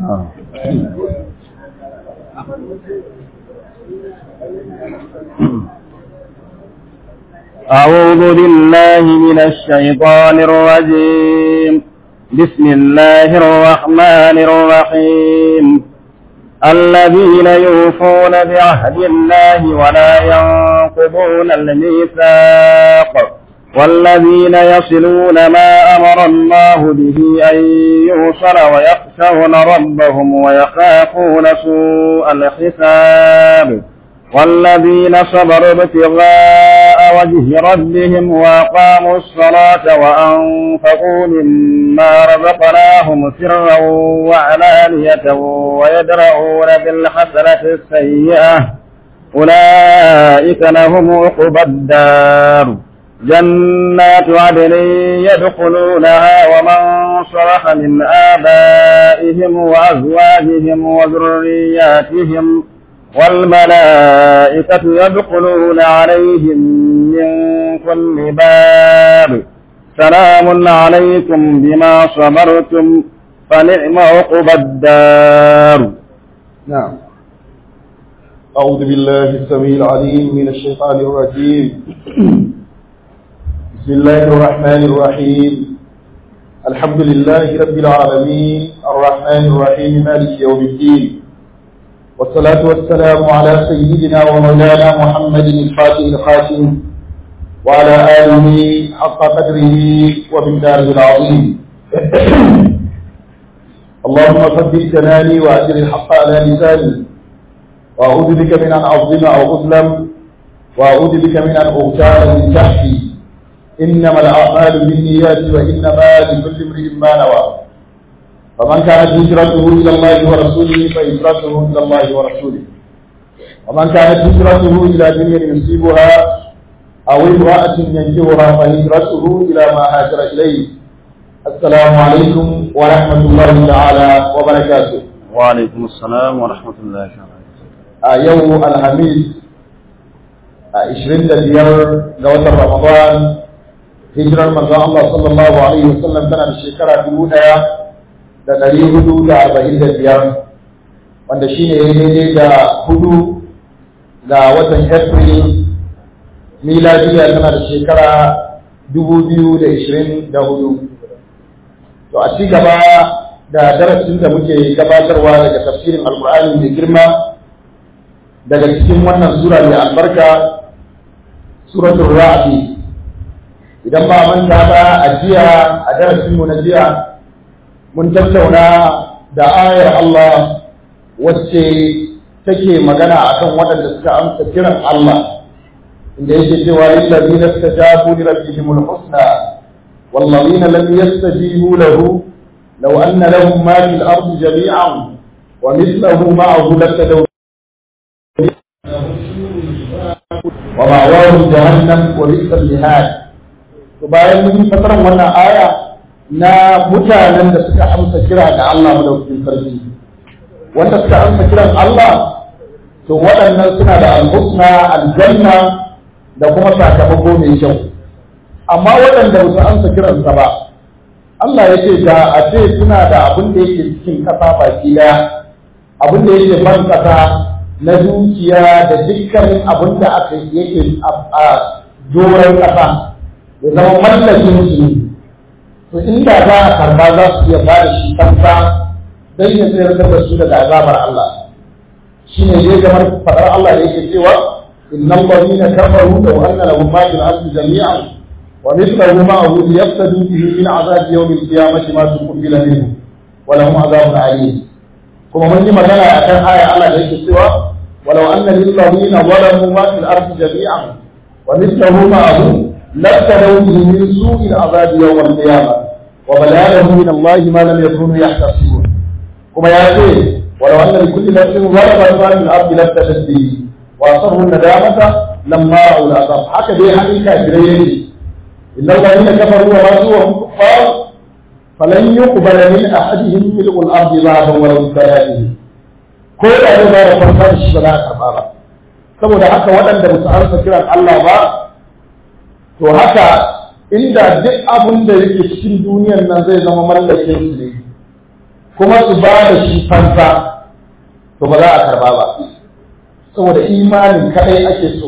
أعوذ بالله من الشيطان الرجيم بسم الله الرحمن الرحيم الذين يوفون بعهد الله ولا ينقضون الميثاق والذين يصلون ما أمر الله به أن يوصل ويخشون ربهم ويخافون سوء الحساب والذين صبروا ابتغاء وجه ربهم وأقاموا الصلاة وأنفقوا مما رزقناهم سرا وعلانية ويدرؤون بالحسنة السيئة أولئك لهم عقبى الدار جنات عدن يدخلونها ومن صلح من آبائهم وأزواجهم وذرياتهم والملائكة يدخلون عليهم من كل باب سلام عليكم بما صبرتم فنعم عقبى الدار نعم أعوذ بالله السميع العليم من الشيطان الرجيم بسم الله الرحمن الرحيم الحمد لله رب العالمين الرحمن الرحيم مالك يوم الدين والصلاة والسلام على سيدنا ومولانا محمد الفاتح الخاتم وعلى آله حق قدره وبالداره العظيم اللهم ثبت كلامي وأجر الحق على لساني وأعوذ بك من أن أظلم أو أظلم وأعوذ بك من أن أغتال من تحتي إنما الأعمال بالنيات وإنما لكل امرئ ما نوى فمن كانت هجرته إلى الله ورسوله فهجرته إلى الله ورسوله ومن كانت هجرته إلى دنيا يصيبها أو امرأة ينكرها فهجرته إلى ما هاجر إليه السلام عليكم ورحمة الله تعالى وبركاته وعليكم السلام ورحمة الله a وبركاته yau alhamis a 25 ga watan ramadan hijirar manzon Allah sallallahu alaihi wasallam tana da shekara dubu ɗaya da ɗari hudu da arba'in da biyar wanda shi ne daidai da hudu ga watan april miladiya tana da shekara dubu biyu da ishirin da hudu to a ci gaba da darasin da muke gabatarwa daga tafsirin alkur'ani mai girma daga cikin wannan sura mai albarka suratul ra'di idan ba manta ba a jiya a darasin mu na jiya mun tattauna da ayar Allah wacce take magana akan waɗanda suka amsa kiran Allah inda yake cewa lil ladina istajabu li rabbihimul husna wal ladina lam yastajibu lahu law anna lahum ma fil ardi jami'an wa mithluhu ma'ahu laftadaw wa ma'awahum jahannam wa bi'sal mihad to bayan mun yi fasaran wannan aya na mutanen da suka amsa kira ga Allah madaukakin sarki wanda suka amsa kiran Allah to waɗannan suna da al-husna aljanna da kuma sakamako mai kyau amma waɗanda ba su amsa kiransa ba Allah ya ce da a ce suna da abin da yake cikin ƙasa baki ɗaya abin da yake ban ƙasa na dukiya da dukkanin abin da aka yake a doron ƙasa ya zama mallakin su ne to inda za a karba za su iya ba da shi kansa don ya tsayar da su daga azabar Allah shi ne dai kamar faɗar Allah da yake cewa innal ladina kafaru law anna lahum ma fil ardi jami'an wa mithluhu ma'ahu liyaftadu bihi min azab yawm al-qiyamati ma tuqbila minhu wa lahum azabun alim kuma mun yi magana akan aya Allah da yake cewa walau anna lil ladina zalamu ma fil ardi jami'an wa mithluhu ma'ahu لابتلوا به من سوء العذاب يوم القيامة وبلاغهم من الله ما لم يكونوا يحتسبون كما يأتي ولو أن لكل نفس ظلمت ما في الأرض لابتلت به وأصروا الندامة لما رأوا العذاب حكى به عن الكافرين إن الذين كفروا وماتوا وهم كفار فلن يقبل من أحدهم ملء الأرض ذهبا ولو ابتلى به ko da ne ba da farfa da shi ba za a karba ba saboda haka waɗanda ba su amsa kiran Allah ba to haka inda duk abin da yake cikin duniyar nan zai zama mallakin su ne kuma su ba da shi fansa to ba za a karba ba saboda imanin kadai ake so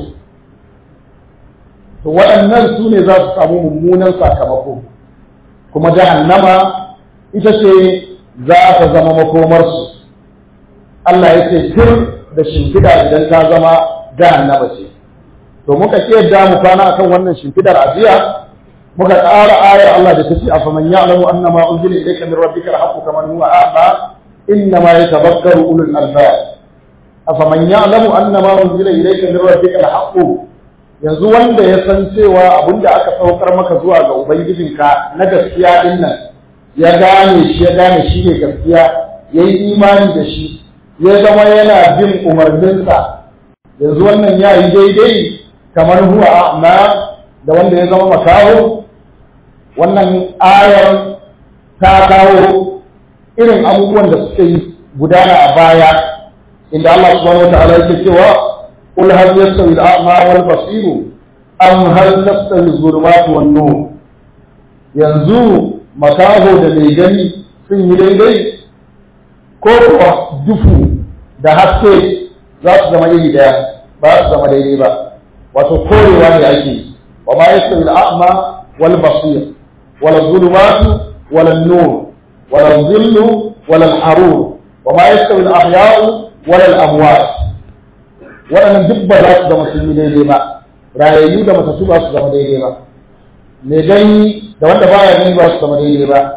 to waɗannan su ne za su samu mummunan sakamako kuma jahannama ita ce za ta zama makomarsu Allah ya ce tur da shimfiɗa idan ta zama jahannama ce to muka ce da mu kwana akan wannan shimfidar ajiya muka ƙara ayar Allah da tace a faman ya'lamu annama unzila ilayka min rabbika al-haqqu kaman huwa a'ma inna ma yatadhakkaru ulul albab afaman ya'lamu annama unzila ilayka min rabbika al-haqqu yanzu wanda ya san cewa abinda aka saukar maka zuwa ga ubangijinka na gaskiya din nan ya gane shi ya gane shi ne gaskiya yayi imani da shi ya zama yana bin umarninsa yanzu wannan ya yi daidai kamar huwa a'ma da wanda ya zama makaho wannan ayar ta kawo irin abubuwan da suka yi gudana a baya inda Allah subhanahu wa ta'ala yake cewa qul hal yastawi al-a'ma wal basir am hal tastawi az-zulumat wan nur yanzu makaho da mai gani sun yi daidai ko kuwa dufu da haske za su zama iri daya ba su zama daidai ba wato korewa ne ake wa ma yastawi al-a'ma wal basir wala zulumatu wala nur wala dhillu wala al-harur wa ma yastawi al-ahya'u wala al-amwat waɗannan duk ba za su zama sun yi daidai ba rayayyu da matattu ba su zama daidai ba mai gani da wanda baya gani ba su zama daidai ba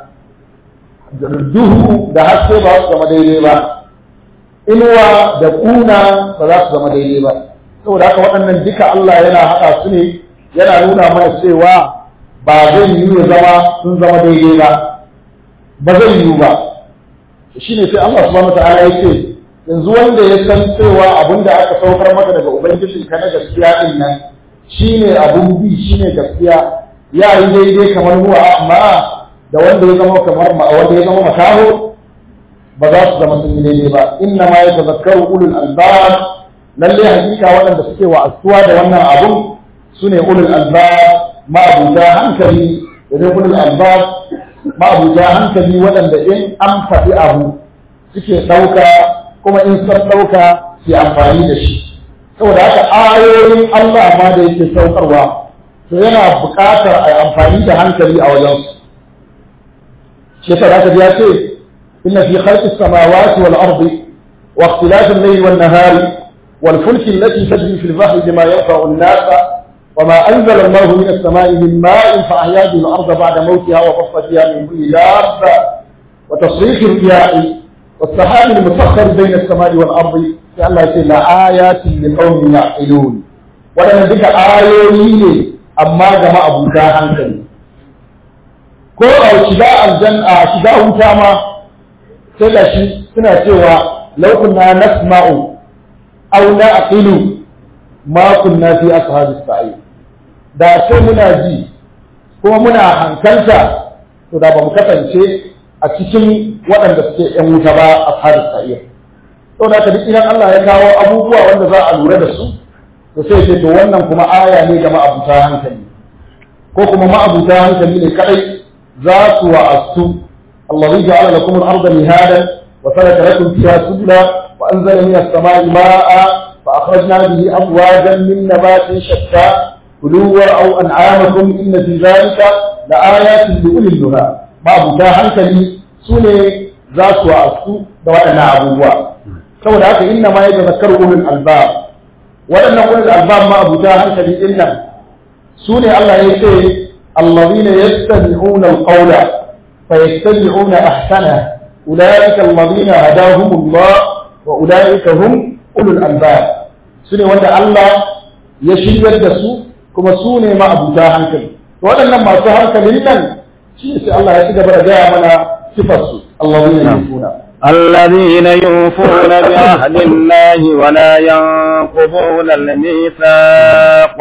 duhu da haske ba su zama daidai ba inuwa da kuna ba za su zama daidai ba saboda haka waɗannan duka Allah yana haɗa su ne yana nuna mana cewa ba zai yiwu ya zama sun zama daidai ba ba zai yiwu ba shi ne sai Allah subhanahu ta'ala ya ce yanzu wanda ya san cewa abin da aka saukar maka daga ubangiji ka na gaskiya din nan shine abun bi shine gaskiya ya yi daidai kamar huwa amma da wanda ya zama kamar wanda ya zama makaho ba za su zama sun yi daidai ba inna ma ya tazakkaru ulul albab lalle hakika waɗanda suke wa'azuwa da wannan abun su ne ulul albab ma'abuta hankali da ulul albab ma'abuta hankali waɗanda in an faɗi abu suke ɗauka kuma in sun ɗauka su amfani da shi saboda haka ayoyin Allah ma da yake saukarwa to yana buƙatar a amfani da hankali a wajensu shi yasa zaka ji ya ce inna fi khalqis samawati wal ardi wa ikhtilafil layli wan nahari wal fulki allati tajri fil bahri bima yanfa'u an-nas وما أنزل الله من السماء من ماء فأحيا به الأرض بعد موتها وبص فيها من كل دابة وتصريف الرياح والسحاب المسخر بين السماء والأرض لأن الله لآيات لقوم يعقلون ولما ذكر آيوين أما جمع أبو جاهل ko a shiga aljanna shiga wuta ma sai da shi suna cewa law kunna nasma'u aw na'qilu ma kunna fi ashabis sa'ir da sai muna ji kuma muna hankalta to da ba mu kasance a cikin waɗanda suke ‘yan wuta ba a faris sa'ir. To da ka duk idan Allah ya kawo abubuwa wanda za a lura da su, to sai ce to wannan kuma aya ne ga ma'abuta hankali. Ko kuma ma'abuta hankali ne kaɗai za su wa'astu. Allah zai ja'ala lakum al-arda mihadan wa salaka lakum fiha subula wa anzala min as-sama'i ma'a fa akhrajna bihi azwajan min nabatin shatta kulu war'au an'amakum inna fi dhalika la ayatin li ulil nuha babu ta hankali su ne za su wa'azu da waɗannan abubuwa saboda haka inna ma yadda zakaru ulul albab waɗannan ulul albab ma abuta hankali din nan su ne Allah ya ce allazina yastami'una alqawla fa yattabi'una ahsana ulaika allazina hadahumullah wa ulaika hum ulul albab su ne wanda Allah ya shiryar da su kuma su ne ma abuta hankali waɗannan masu hankalin nan shi sai Allah ya ci gaba da gaya mana sifarsu Allahumma yufuna الذين يوفون بعهد الله ولا ينقضون الميثاق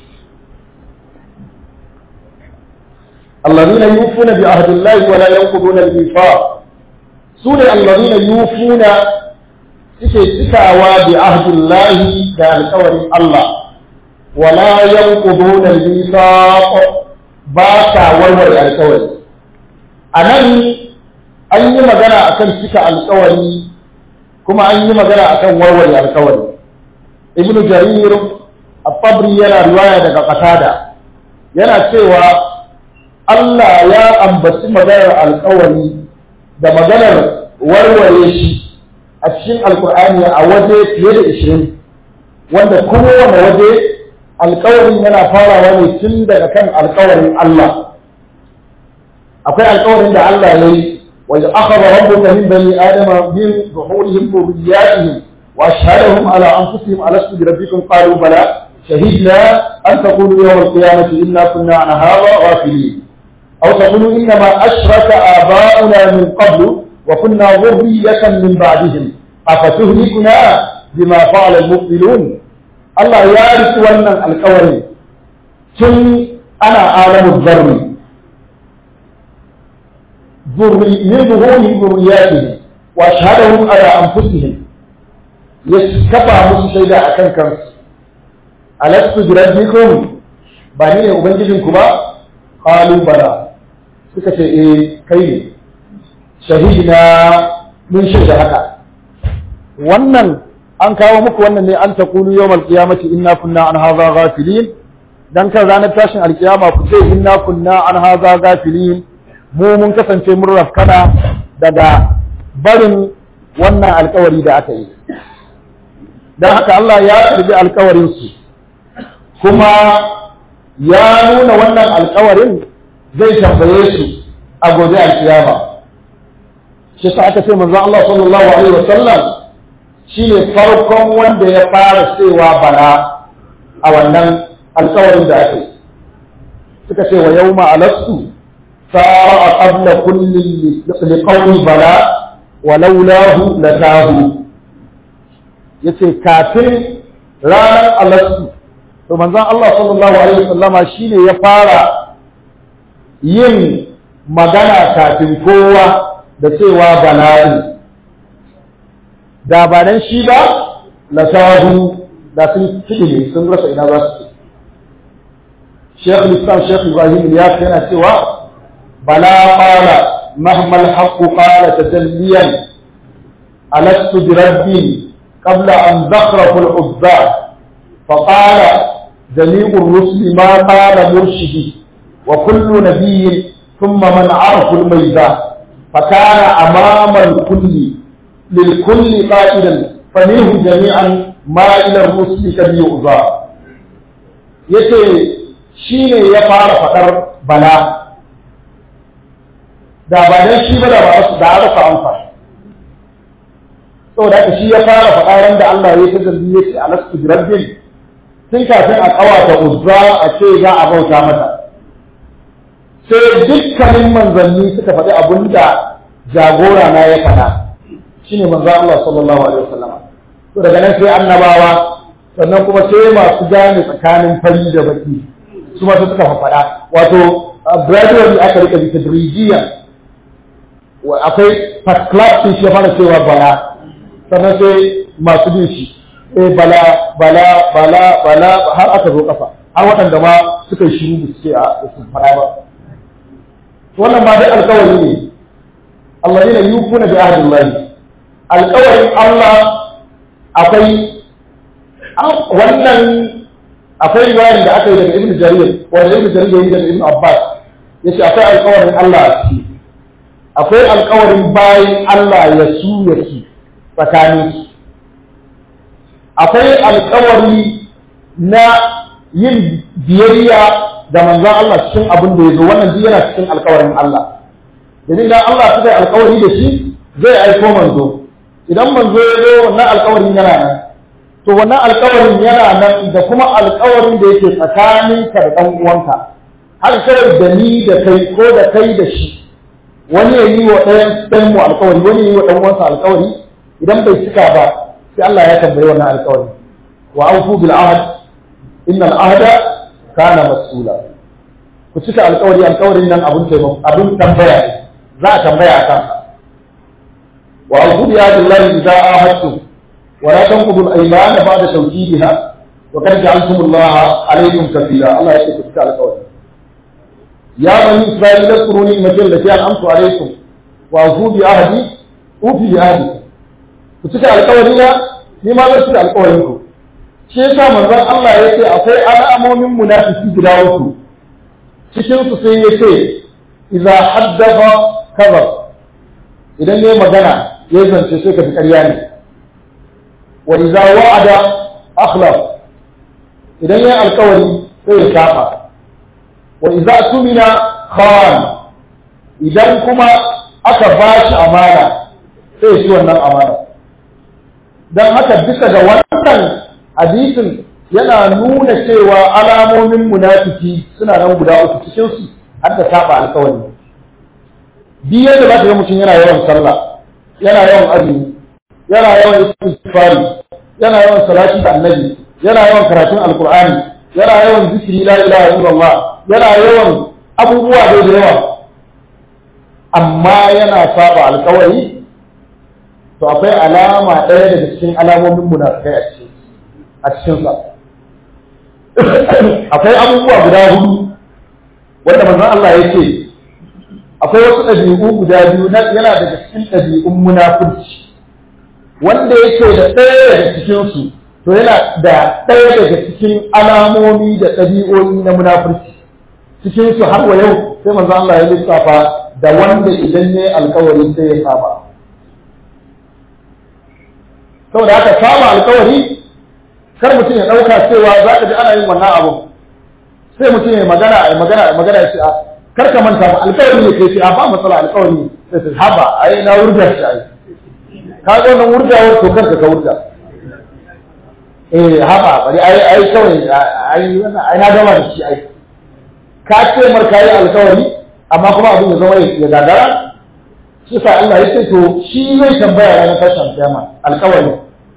الذين يوفون بعهد الله ولا ينقضون الميثاق سورة الذين يوفون suke cikawa bi ahdillahi da alƙawarin Allah wala yanquduna al-mithaq ba sa warware alƙawari a nan an yi magana akan cika alkawari kuma an yi magana akan warware alkawari ibn jarir at-tabri yana riwaya daga qatada yana cewa Allah ya ambaci maganar alkawari da maganar warware shi a cikin alkur'ani a waje fiye da ishirin wanda kowane waje alkawarin yana farawa ne tun daga kan alkawarin Allah akwai alkawarin da Allah ya yi wa ya akhadha rabbuka min bani adama min zuhurihim dhurriyyatihim wa ashhadahum ala anfusihim alastu bi rabbikum qalu bala shahidna an taqulu yawm al-qiyamati inna kunna an hadha ghafilin aw taqulu inna ma ashraka aba'una min qablu وكنا ذرية من بعدهم أفتهلكنا بما فعل المبطلون الله يارث ونن القوري تن أنا عالم الذر ذري من ظهورهم ذرياتهم وأشهدهم على أنفسهم يسكفى musu shaida a kan kansu alastu bi rabbikum ba ni ne ubangijinku ba qalu bala suka ce eh kai ne shahidina mun shaida haka wannan an kawo muku wannan ne an taqulu yawmal qiyamati inna kunna an hadha ghafilin dan kan ranar tashin alkiyama ku ce inna kunna an hadha ghafilin mu mun kasance mun rafkana daga barin wannan alkawari da aka yi dan haka Allah ya karbi alkawarin su kuma ya nuna wannan alkawarin zai tambaye su a gobe alkiyama shi sa aka ce manzon Allah sallallahu alaihi wasallam shine farkon wanda ya fara cewa bala a wannan alƙawarin da ake suka ce wa yawma alastu sa'a qabla kulli liqawli bala wa laulahu latahu yace kafin ranar alastu to manzon Allah sallallahu alaihi wasallama shine ya fara yin magana kafin kowa da cewa bala'i da ba dan shi ba la sahu da sun fiɗi sun rasa ina za su Sheikh Islam Sheikh Ibrahim ya yana cewa bala qala mahma al-haqq qala tajalliyan alastu bi rabbi qabla an zakhrafu al-uzza fa qala جميع الرسل ما قال مرشدي وكل نبي ثم من عرف الميزان فكان أمام الكل للكل قائلا فمنه جميعا ما إلى الرسل كم يؤذى yace shi ne ya fara faɗar bala da ba dan shi ba da ba da aka fa amfa saboda haka shi ya fara faɗa ran da Allah ya ta zambi yace alastu bi rabbin tun kafin a kawata uzza a ce za a bauta mata sai dukkanin manzanni suka faɗi abin da jagora na ya faɗa shine manzo Allah sallallahu alaihi wasallam to daga nan sai annabawa sannan kuma sai masu gane tsakanin fari da baki su ma suka faɗa wato gradually aka rika bi tadrijiya akwai first class sun shi fara cewa bala sannan sai masu bin shi eh bala bala bala bala har aka zo kafa har waɗanda ma suka yi shiru da suke a su fara ba wannan ma dai alkawari ne Allah yana yufuna bi ahdillahi alkawarin Allah akwai wannan akwai riwayar da aka yi daga Ibn Jarir wanda Ibn Jarir ya yi daga Ibn Abbas yace akwai alkawarin Allah a ciki akwai alkawarin bayan Allah ya su ya su tsakanin su akwai alkawari na yin biyayya da manzon Allah cikin abin da ya zo wannan duk yana cikin alkawarin Allah idan idan Allah suka yi alkawari da shi zai aiko manzo idan manzo ya zo wannan alkawarin yana nan to wannan alkawarin yana nan da kuma alkawarin da yake tsakaninka da ɗan uwanka har kawai da ni da kai ko da kai da shi wani ya yi wa ɗayan ɗayan mu alkawari wani ya yi wa ɗan uwansa alkawari idan bai cika ba sai Allah ya tambayi wannan alkawari wa aufu bil ahd inna al ahda kana mas'ula ku cika alkawari alkawarin nan abun taimako abun tambaya ne za a tambaya a kansa wa aufu bi ahdillahi idza ahadtum wa la tanqudu al aymana ba'da tawkidiha wa qad ja'altum Allah alaykum kafila Allah ya ce ku cika alkawari ya bani isra'ila zkuru ni'mati allati an'amtu alaykum wa fu bi ahdi ufi bi ahdi ku cika alƙawari na ni ma zan cika alƙawarin ku shi yasa manzon Allah ya ce akwai alamomin munafiki guda uku cikin su sai ya ce idza haddatha kadhab idan yayi magana yayi zance sai ka fi ƙarya ne wa idza wa'ada akhlaf idan yayi alƙawari sai ya shafa wa idza tumina khan idan kuma aka bashi amana sai shi wannan amana dan haka bisa ga wannan hadisin yana nuna cewa alamomin munafiki suna nan guda uku cikin su har da saba alƙawari bi yadda za ka ga mutum yana yawan sallah yana yawan azumi yana yawan istighfari yana yawan salati da annabi yana yawan karatun alqur'ani yana yawan zikiri la ilaha illallah yana yawan abubuwa da yawa amma yana saba alƙawari to akwai alama ɗaya daga cikin alamomin munafikai a cikin a cikin sa akwai abubuwa guda hudu wanda manzon Allah ya ce akwai wasu ɗabi'u guda biyu yana daga cikin ɗabi'un munafurci wanda yake da ɗaya daga cikin su to yana da ɗaya daga cikin alamomi da ɗabi'o'i na munafurci cikin su har wa yau sai manzo Allah ya lissafa da wanda idan ne alkawari sai ya saba saboda haka saba alkawari kar mutum ya ɗauka cewa za ka ji ana yin wannan abu sai mutum ya magana a magana a magana ya ce a kar ka manta ba alkawari ne kai ce a ba matsala alkawari ne sai su haba ai na wurga shi ai ka ga wannan wurgawar to kar ka wurga eh haba bari ai ai kawai ai wannan ai na gama da shi ai ka ce mar kai alkawari amma kuma abin ya zama ya gagara shi sa Allah ya ce to shi zai tambaya ranar tashin kiyama alkawari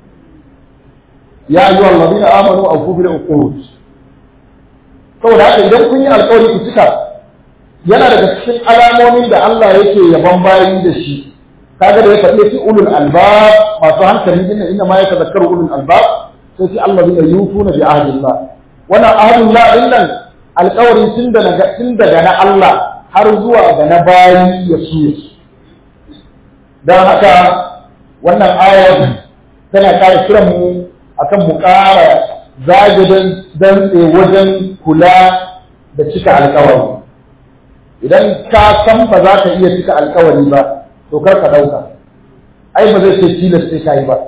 ya ayyuha alladhina amanu awfu bil uqud saboda haka idan kun yi alkawari ku cika yana daga cikin alamomin da Allah yake yaban bayi da shi kaga da ya faɗi fi ulul albab masu hankali inna inna ma yatadhakkaru ulul albab sai fi alladhina yufuna bi ahdillah wannan ahdullah din nan alƙawarin tun daga tun daga na Allah har zuwa ga na bayi ya su dan haka wannan ayar tana ƙara kiran mu akan mu ƙara zagidin dantse wajen kula da cika alƙawari idan ka san ba za ka iya cika alƙawari ba to kar ka ɗauka ai ba zai ce tilas sai ka yi ba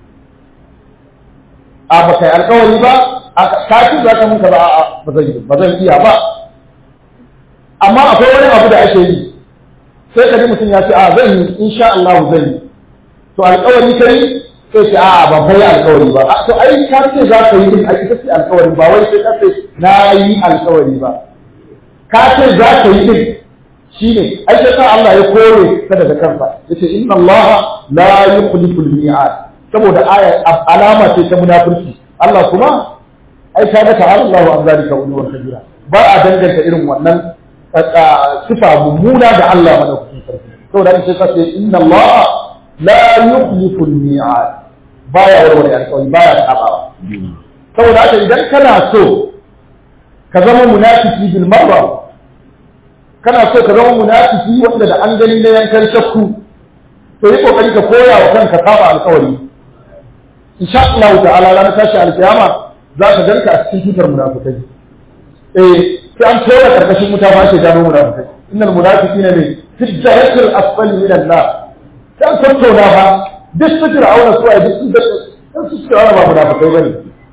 a ba kai alƙawari ba a ka ci za ka mun ka ba a ba zan ba zan iya ba amma akwai wani abu da ake yi sai ka ji mutum ya ce a zan yi insha Allah zan yi to alƙawari kai sai ce a ba kai alƙawari ba to ai ka ce za ka yi din ai ita ce alƙawari ba wai sai ka ce na yi alƙawari ba ka ce za ka yi din shine ai sai sa Allah ya kore ta daga kansa yace inna Allah la yukhlifu al-mi'ad saboda aya alama ce ta munafurci Allah kuma ai ka ga ta'ala Allahu an zalika uluwan kabira ba a danganta irin wannan sifa mummuna da Allah madaukakin sarki saboda sai ka ce inna Allah la yukhlifu al-mi'ad baya warware alƙawari baya sabawa saboda haka idan kana so ka zama munafiki bil marra kana so ka zama munafiki wanda da an gani na yankan shakku to yi kokari ka koya wa kanka saba alƙawari insha Allah ta'ala ranar tashi alkiyama za ka ganka a cikin tutar munafikai eh sai an tora karkashin wuta ba ke gano munafikai innal munafiqina ne fi darasil asfali min an-nar sai an tattauna ba duk su fir'auna su ai duk su duk su fir'auna ba munafikai bane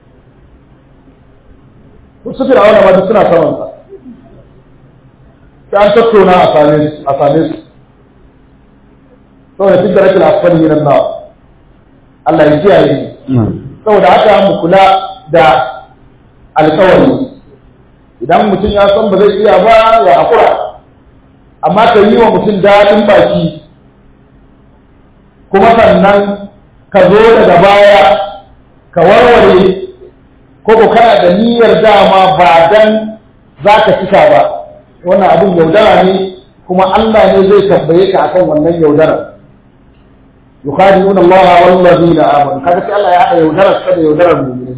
duk su fir'auna ba duk suna saman sa sai an tattauna a same su a same su saboda fi darasil asfali min an-nar Allah ya kiyaye saboda haka mu kula da alkawari idan mutum ya san ba zai iya ba ya haƙura amma ka yi wa mutum daɗin baki kuma sannan ka zo daga baya ka warware ko ko kana da niyyar dama ba dan za ka cika ba wannan abin yaudara ne kuma Allah ne zai tambaye ka akan wannan yaudara yukhadi'una Allah wal ladina amanu kaga sai Allah ya haɗa yaudarar sa da yaudarar mu'mini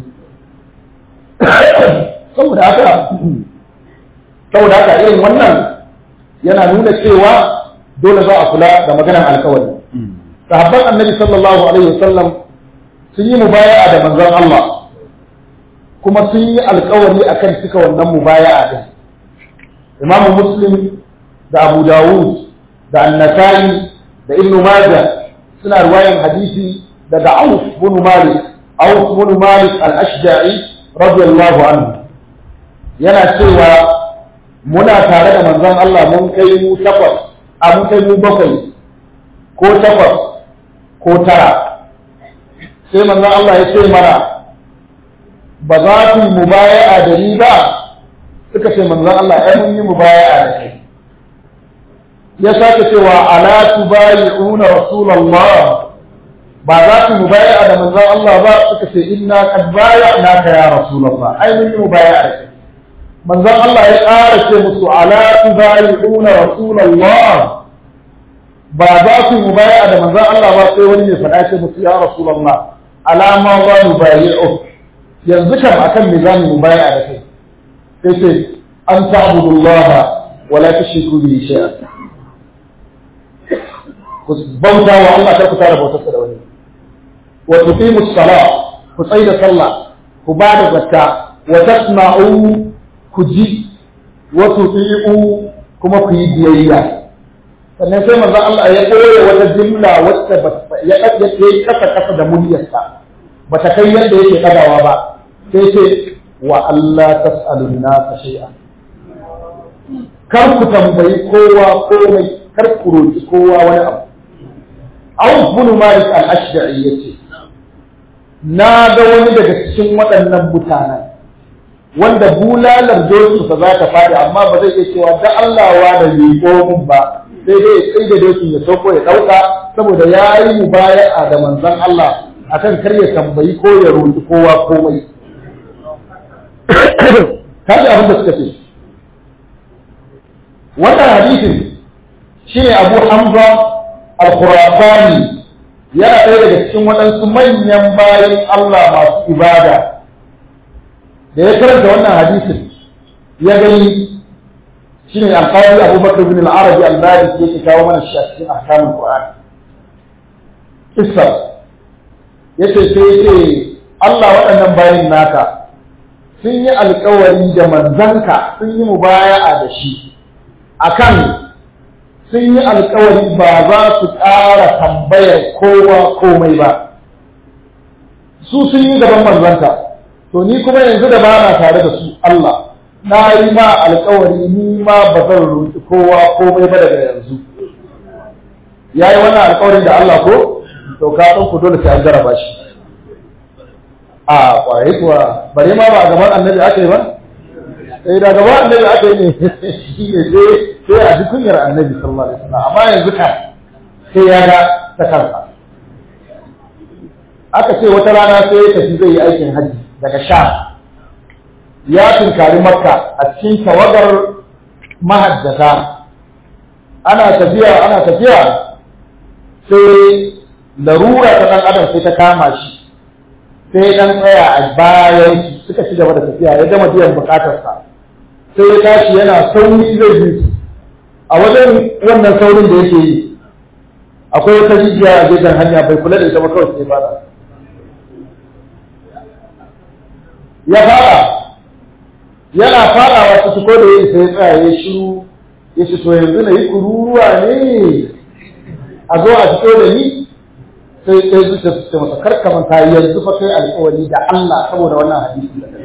saboda haka saboda haka irin wannan yana nuna cewa dole za a kula da maganar alkawari sahabban annabi sallallahu alaihi wasallam sun yi mubaya'a da manzon Allah kuma sun yi alkawari akan cika wannan mubaya'a din imamu muslim da abu dawud da annasai da ibnu majah suna ruwayan hadisi daga auf bin malik auf bin malik al-ashja'i radiyallahu anhu yana cewa muna tare da manzon Allah mun kai mu takwas a mun kai mu bakwai ko takwas ko tara sai manzon Allah ya ce mana ba za ku yi mubaya'a da ni ba suka ce manzon Allah ai mun yi mubaya'a da kai ya sake cewa ala tubayi'una rasulullah ba za ku mubaya'a da manzon Allah ba suka ce inna qad baya'naka ya rasulullah ai mun yi mubaya'a da kai manzon Allah ya ƙara ce musu ala tubayi'una rasulullah ba za ku mubaya'a da manzon Allah ba sai wani ya faɗa ce musu ya rasulullah alama za mu bayi'u yanzu kam akan me za mu mubaya'a da kai sai ce an ta'budullaha wa la tushriku bihi shay'an ku bauta wa Allah kar ku tara bautarsa da wani wa tuqimu as-salat ku tsaya da sallah ku ba da zakka wa tasma'u ku ji wa tuti'u kuma ku yi biyayya sannan sai manzo Allah ya koya wata jumla wacce ya ya yi kasa kasa da muryarsa bata kai yadda yake kadawa ba sai ce wa Allah tas'alun nasa shay'an kar ku tambayi kowa komai kar ku roki kowa wani abu Auf bin Malik al-Ashda'i yace na ga wani daga cikin waɗannan mutanen wanda bulalar dokinsa za ta faɗi amma ba zai iya cewa da Allah wa da miƙo mun ba sai dai ya tsaye da dokin ya sauko ya ɗauka saboda ya yi mubaya'a da manzon Allah akan kar ya tambayi ko ya roƙi kowa komai kaji abin da suka ce wannan hadisin shine Abu Hamza al-Khurasani yana ɗaya daga cikin waɗansu manyan bayan Allah masu ibada da ya karanta wannan hadisin ya gani shine alƙawari Abu Bakr bin al-Arabi al-Maliki yake kawo mana shi a cikin ahkamul Qur'an kissa yace sai yace Allah waɗannan bayan naka sun yi alƙawari da manzanka sun yi mubaya'a da shi akan sun yi alkawari ba za su ƙara tambayar kowa komai ba su sun yi gaban manzanta to ni kuma yanzu da ba na tare da su Allah na yi ma alkawari ni ma ba zan roƙi kowa komai ba daga yanzu ya yi wannan alkawarin da Allah ko to ka ɗan ku dole sai an jaraba shi a kwaye kuwa bare ma ba a gaban annabi aka yi ba sai da gaban annabi aka yi ne shi ne sai sai a ji kunyar annabi sallallahu alaihi wasallam amma yanzu kan sai ya ga ta kansa aka ce wata rana sai ya tafi zai yi aikin hajji daga sha ya tunkari makka a cikin tawagar mahajjata ana tafiya ana tafiya sai larura ta dan adam sai ta kama shi sai dan tsaya a bayan suka ci gaba da tafiya ya gama biyan bukatarsa sai ya tashi yana sauri zai bi su a wajen wannan saurin da yake yi akwai wata rijiya a gefen hanya bai kula da ita ba kawai sai fara ya fara yana farawa su ko da yin sai tsaya ya shiru ya ce to yanzu na yi kururuwa ne a zo a fito da ni sai sai zuciya su ce masa kar ka manta yanzu fa kai alƙawari da Allah saboda wannan hadisi da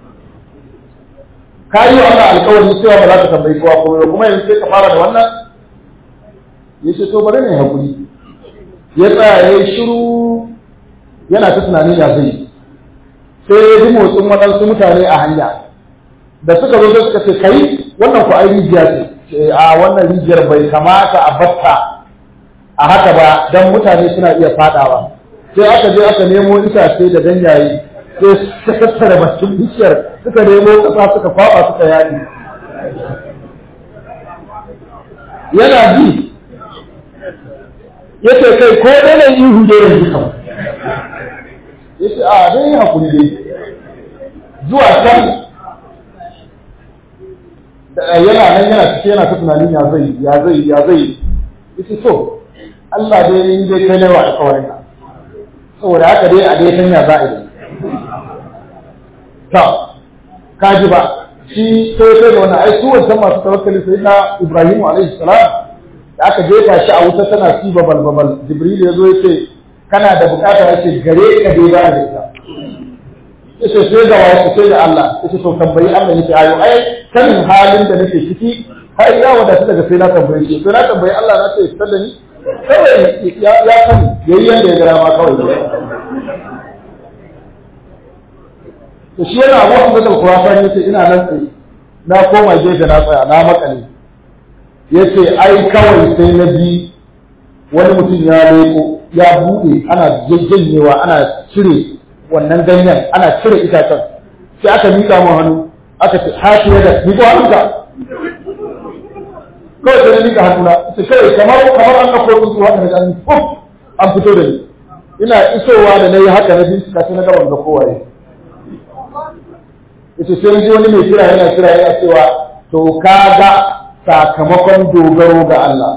ka yi wa Allah alƙawari cewa ba za ka tambayi kowa komai ba kuma yanzu sai ka fara da wannan ya ce to bari ne hakuri ya tsaya ya yi shiru yana ta tunanin ya zai sai ya ji motsin waɗansu mutane a hanya da suka zo sai suka ce kai wannan ku ai rijiya ce a wannan rijiyar bai kamata a batta a haka ba dan mutane suna iya fadawa sai aka je aka nemo itace da ganyaye sai suka tattara bakin bishiyar suka nemo kasa suka kwaba suka yaɗi yana ji yace kai ko dai ne ihu da yanzu kam yace a dai hakuri dai zuwa can yana nan yana cike yana ta tunanin ya zai ya zai ya zai yace to Allah dai in dai kai ne wa alƙawarin ka saboda haka dai a dai sanya za a yi to kaji ba shi sai sai da wannan ai su wancan masu tawakkali sai na Ibrahim alaihi salam da aka jefa shi a wuta tana siba balbal Jibril ya zo ya ce kana da bukata ya ce gare ka dai ba da ita yace sai da wasu sai da Allah yace to tambayi Allah yace ayo ai sanin halin da nake ciki har ya wadata daga sai na tambaye shi sai na tambayi Allah na ce fitar da ni kawai ya ya sani yayi yanda ya gara ma kawai to shi yana abu Hamza al-Khurasan yace ina nan tsaye na koma gefe na tsaya na makale yace ai kawai sai na ji wani mutum ya leko ya bude ana jajjanyewa ana cire wannan ganyen ana cire itacen sai aka miƙa mu hannu aka ce hashi da miƙo hannunka kawai sai na miƙa hannuna ita kawai kamar kamar an ɗauko tsuntsu haka na an fuf an fito da ni ina isowa da na yi haka na bincika sai na gaban ga kowaye ita sai ji wani mai kira yana kira yana cewa to kaga sakamakon dogaro ga Allah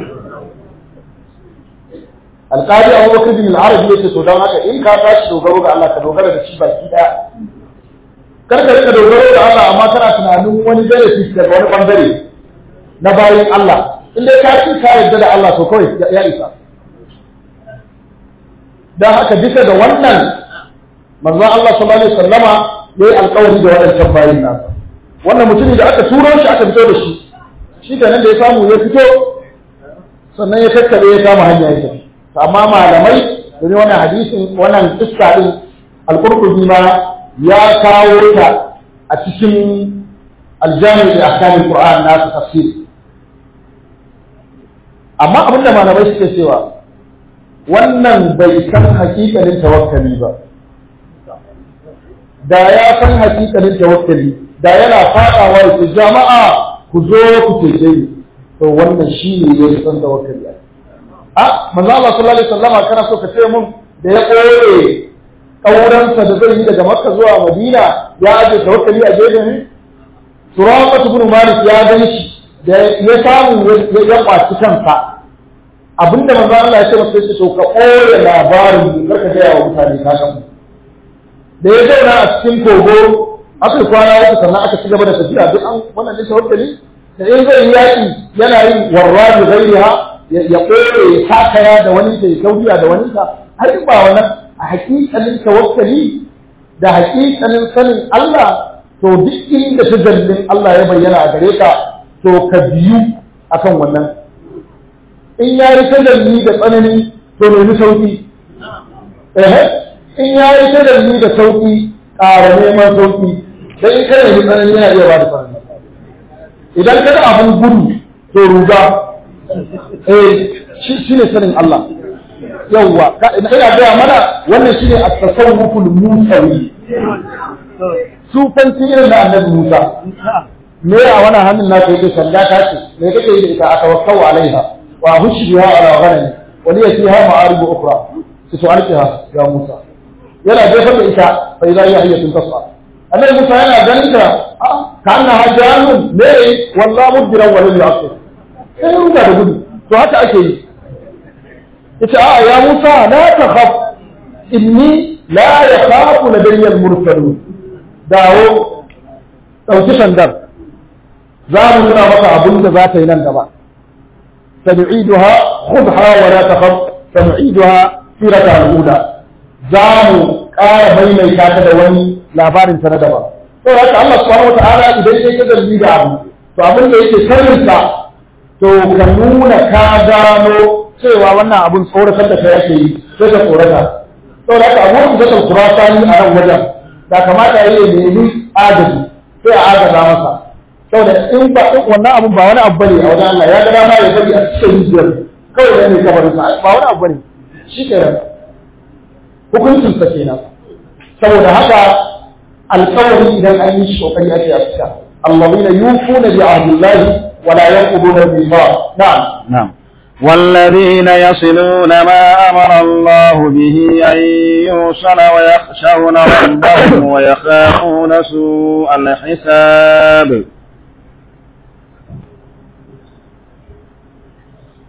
alƙali abu bakar bin al-arabi yace to don haka in ka tashi dogaro ga Allah ka dogara da shi baki daya kar ka rika dogaro ga Allah amma kana tunanin wani benefit daga wani bangare na bayin Allah in dai ka ci ka yarda da Allah to kawai ya isa dan haka bisa da wannan manzo Allah sallallahu alaihi wasallama yayi alƙawari da waɗancan bayin nasa wannan mutumin da aka turo shi aka fito da shi shi kenan da ya samu ya fito sannan ya tattale ya kama hanya ya tafi amma malamai domin wannan hadisin wannan iska din al-qurtubi ma ya kawo ta a cikin aljami da ahkamul qur'an na tafsir amma abinda malamai suke cewa wannan bai san hakikalin tawakkali ba da ya san hakikalin tawakkali da yana fadawa ya jama'a ku zo ku cece ni to wannan shi ne ya san tawakkali a manzo Allah sallallahu alaihi wasallam kana so ka ce mun da ya koye kauransa da zai yi daga Makka zuwa Madina ya aje tawakkali a gefe ne Suraqat ibn Malik ya gan shi da ya samu ya kwaci kansa abinda manzo Allah ya ce masa sai to ka koye labarin da karka ga wa mutane ka san da ya zauna a cikin kogo aka kwana uku sannan aka ci gaba da tafiya duk an wannan ne tawakkali da in zai yi yaki yana yin warra da gairiha ya koye ya takaya da wani da ya kaudiya da wani ka har ba wannan a hakikalin tawakkali da hakikalin sanin Allah to duk inda tajallin Allah ya bayyana a gare ka to ka biyu akan wannan in ya yi tajalli da tsanani to nemi sauki eh in ya yi tajalli da sauki ƙara neman sauki dan in kana yi tsanani yana iya ba da tsanani idan ka ga abin gudu to ruga eh shi ne sanin Allah yawwa ina gaya mana wannan shine at-tasawwuful musawi sufanci irin da annabi Musa me a wannan hannun na kai kai sanda ta ce me kake yi da ita atawakkau alaiha wa hushbiha ala ghanami wa li fiha ma'arib ukhra su alqiha ya Musa yana jefar da ita fa idza hiya hiyatun tas'a annabi Musa yana ganin ta ka annaha janun ne wallahu mudbiran wa lam yaqif sai ruga da gudu to haka ake yi yace a ya Musa la takhaf inni la yakhafu ladayya al-mursalun dawo dauki sandar za mu nuna maka abin da za ta yi nan gaba sanu'iduha khudha wa la takhaf sanu'iduha sirata al-ula za mu ƙara maimaita ta da wani labarin ta na daban to haka Allah subhanahu wa ta'ala idan ya ga dalili da abu to abin da yake sirrinsa to ka nuna ka gano cewa wannan abun tsoratar da kai ake yi sai ka tsorata saboda haka abu da zai kurata ni a nan wajen da kamata ya yi nemi agaji sai a agaza masa saboda in ba wannan abun ba wani abu bane a wajen Allah ya ga dama ya bari a cikin rijiyar kawai ne kabarin sa ba wani abu bane shi kenan hukuncin sa kenan saboda haka alƙawari idan an yi shi kokari ake a cika الذين يوفون بعهد الله ولا ينقضون الميثاق نعم نعم والذين يصلون ما أمر الله به أن يوصل ويخشون ربهم ويخافون سوء الحساب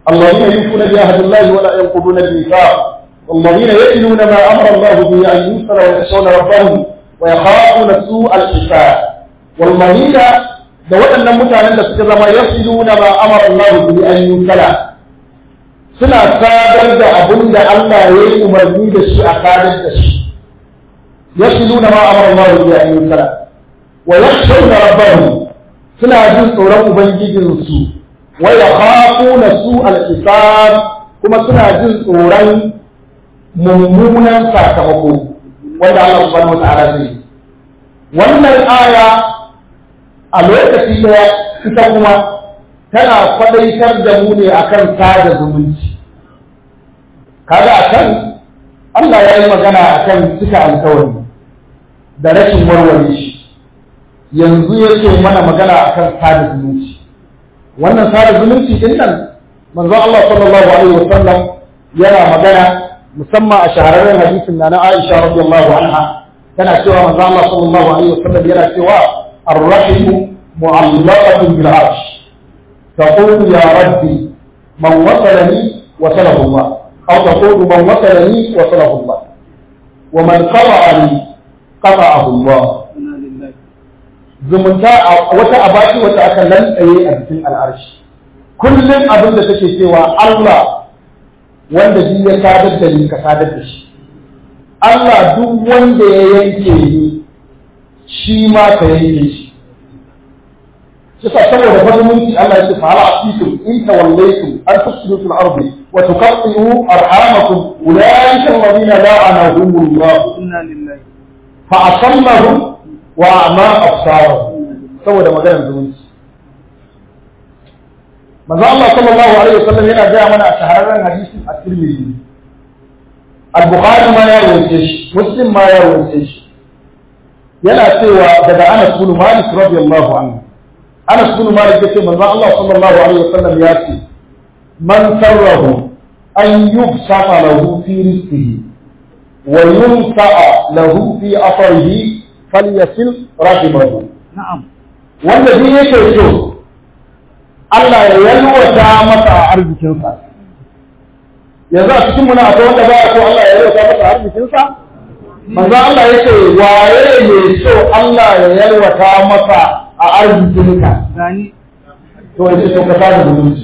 الذين يوفون بعهد الله ولا ينقضون الميثاق والذين يتلون ما امر الله به ان يوصل ويخشون ربهم ويخافون سوء الحساب والذين da waɗannan mutanen da suka zama yasiluna ma amara Allah bihi an yusala suna sadar da abin da Allah ya yi umarni da shi a sadar da shi yasiluna ma amara Allah bihi an yusala wa yakhshawna rabbahum suna jin tsoron ubangijinsu wa yakhafuna su al-hisab kuma suna jin tsoron mummunan sakamako wanda Allah subhanahu wa ta'ala zai wannan aya a lokaci daya ita kuma tana kwadaitar da mu ne akan sada zumunci kaga akan Allah ya yi magana akan cika alkawari da rashin warware shi yanzu yake mana magana akan sada zumunci wannan sada zumunci din nan manzo Allah sallallahu alaihi wasallam yana magana musamman a shahararren hadisin na na Aisha radiyallahu anha tana cewa manzo Allah sallallahu alaihi wasallam yana cewa ar-rahim mu'allaqatun bil arsh taqulu ya rabbi man wasalani wasalahu Allah aw taqulu man wasalani wasalahu Allah wa man qata'ani qata'ahu Allah zumunta wata abaci wata aka lantsaye a cikin al'arshi kullum abin da take cewa Allah wanda duk ya sadar da ni ka sadar da shi Allah duk wanda ya yanke ni shi ma ka yanke shi Kisa saboda fadimunci Allah ya ce fa hala asikum in tawallaytum an tufsidu fil ardi wa tuqatti'u arhamakum ulaika alladhina la'anahum Allah inna lillahi fa asallahum wa a'ma absarahum saboda maganar zumunci manzo Allah sallallahu alaihi wasallam yana gaya mana a shahararren hadisin at-Tirmidhi al-Bukhari ma ya rawaite shi Muslim ma ya rawaite shi yana cewa daga Anas bin Malik radiyallahu anhu Anas bin Malik yace manzo Allah sallallahu alaihi wasallam ya ce man sarrahu an yubsata lahu fi rizqihi wa yunsa'a lahu fi afarihi falyasil rahimahu na'am wanda duk yake so Allah ya yalwata masa arzikinsa yanzu a cikin muna akwai wanda ba so Allah ya yalwata masa arzikinsa manzo Allah ya ce waye ne so Allah ya yalwata masa a arzikinka gani to yace to ka sada zumunci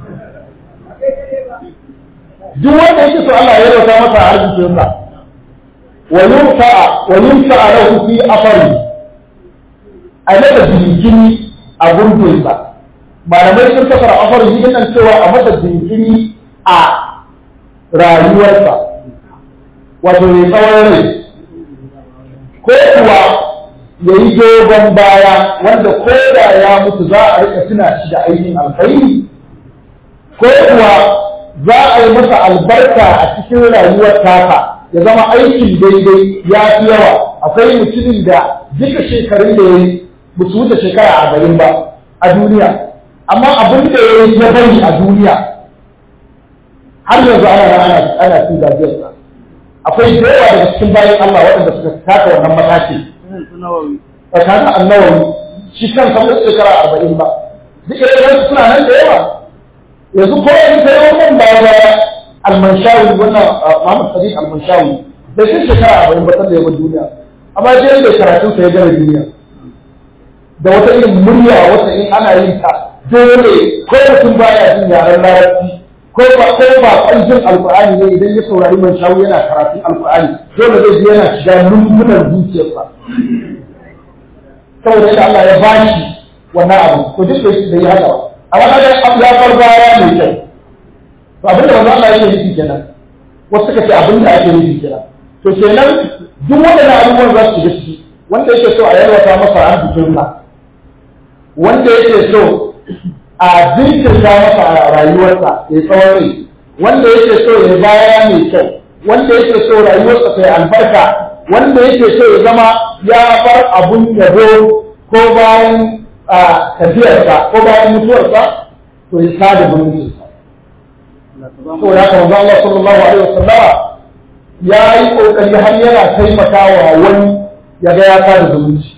duk wanda yake so Allah ya yalwata masa a arzikinsa wa yunfa wa yunfa lahu fi afari a masa jinkiri a gurbinsa malamai sun kasar afar yi nan cewa a masa jinkiri a rayuwarsa wato mai tsawon rai ko kuwa ya yi dogon baya wanda ko da ya mutu za a rika tuna shi da aikin alkhairi ko kuwa za a yi masa albarka a cikin rayuwar tasa ya zama aikin daidai ya fi yawa akwai mutumin da duka shekarun da ya yi ba su wuce shekara arba'in ba a duniya amma abin da ya yi ya bari a duniya har yanzu ana ana ana cin gajiyarsa akwai da yawa daga cikin bayan Allah waɗanda suka taka wannan mataki tsakanin annawawi shi kan sa wuce shekara arba'in ba duk irin suna nan da yawa yanzu ko yanzu sai wannan ba ba almanshawi wannan Muhammad Sadiq almanshawi bai kai shekara arba'in ba sanda ya bar duniya amma je da karatun sa ya gane duniya da wata irin murya wata in ana yin ta dole ko mutum baya jin yaren larabci ko ba ko ba jin alqur'ani ne idan ya saurari man shawu yana karatun alqur'ani dole zai ji yana shiga lumbunan zuciyarsa saboda yadda Allah ya bashi wannan abu to duk da da ya haka amma kaga ya far baya mai kyau to abinda manzo Allah yake nufi kenan wasu suka ce abinda ake nufi kenan to kenan duk waɗannan abubuwan za su shiga ciki wanda yake so a yalwata masa arzikinsa wanda yake so a jinkirta masa a rayuwarsa ya tsawon rai wanda yake so ya baya mai kyau wanda yake so rayuwarsa ta yi albarka wanda yake so ya zama ya bar abun yabo ko bayan tafiyarsa ko bayan mutuwarsa to ya sada zumuncinsa to ya kawo Allah sallallahu alaihi wasallama ya yi kokari har yana taimakawa wani ya ga ya sada zumunci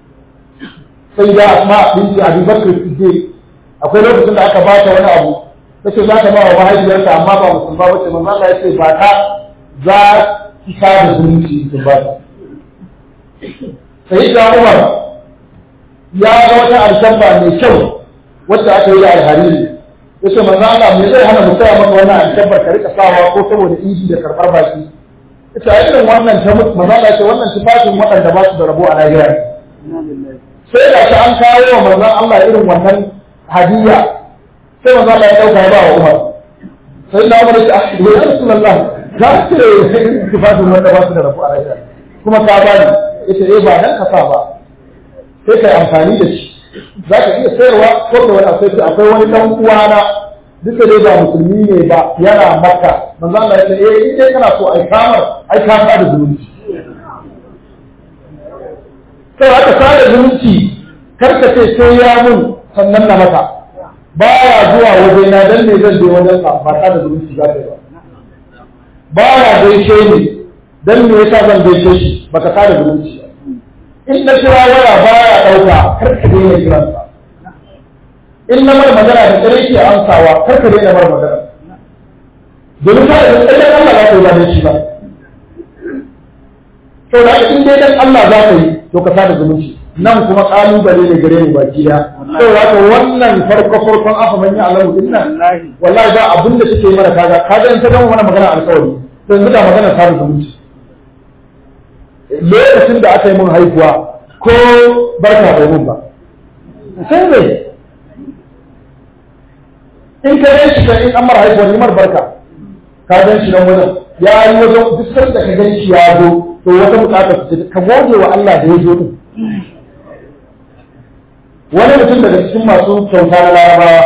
sai da asma binti abi bakr siddiq akwai lokacin da aka bata wani abu kace za ka ba wa mahaifiyarka amma ba musulma ba ce manzo Allah ya ce ba ta za ki ka da zumunci ki ba ta sai da Umar ya ga wata alkamba mai kyau wacce aka yi da alhariri yace manzo Allah me zai hana mu saya maka wannan alkambar ka rika sawa ko saboda inji da karbar baki ita irin wannan ta mutu manzo Allah ce wannan tufafin waɗanda ba su da rabo a lahira sai da shi an kawo wa manzon Allah irin wannan hadiya sai manzon Allah ya dauka ya ba wa Umar sai da Umar ya ce ya Rasulullah ka ce tufafin wanda ba su da rabo a lahira kuma ka bani ita eh ba dan ka sa ba sai kai amfani da shi za ka iya sayarwa ko da wani sai akwai wani dan uwana duka dai ba musulmi ne ba yana makka manzo Allah ya ce eh in dai kana so ai kamar ai ka da zumunci sai aka sada zumunci kar ka ce sai ya mun sannan na maka baya zuwa waje na dan ne zan je wajen sa ba sada zumunci za ka yi ba baya gaishe ni dan me yasa zan gaishe shi baka sada zumunci ba in na kira waya baya dauka kar ka daina kiransa in na mara magana da tsare ke amsawa kar ka daina mara magana domin ka da tsare Allah za ka yi ba da shi ba to da in dai dan Allah za ka yi to ka sada zumunci nan kuma kalubale ne gare mu baki da to da ka wannan farko farkon afa man ya Allah din nan wallahi ba abin da take mana kaga kaga in ta gama mana magana alƙawari to yanzu da magana sada zumunci lokacin da aka yi mun haihuwa ko barka bai mun ba sai ne in ka gan shi in an mara haihuwar nimar barka ka gan shi nan wajen ya yi wajen duk sanda ka gan shi ya zo to wata bukatar su ka gode wa Allah da ya zo din wani mutum daga cikin masu kyauta na larabawa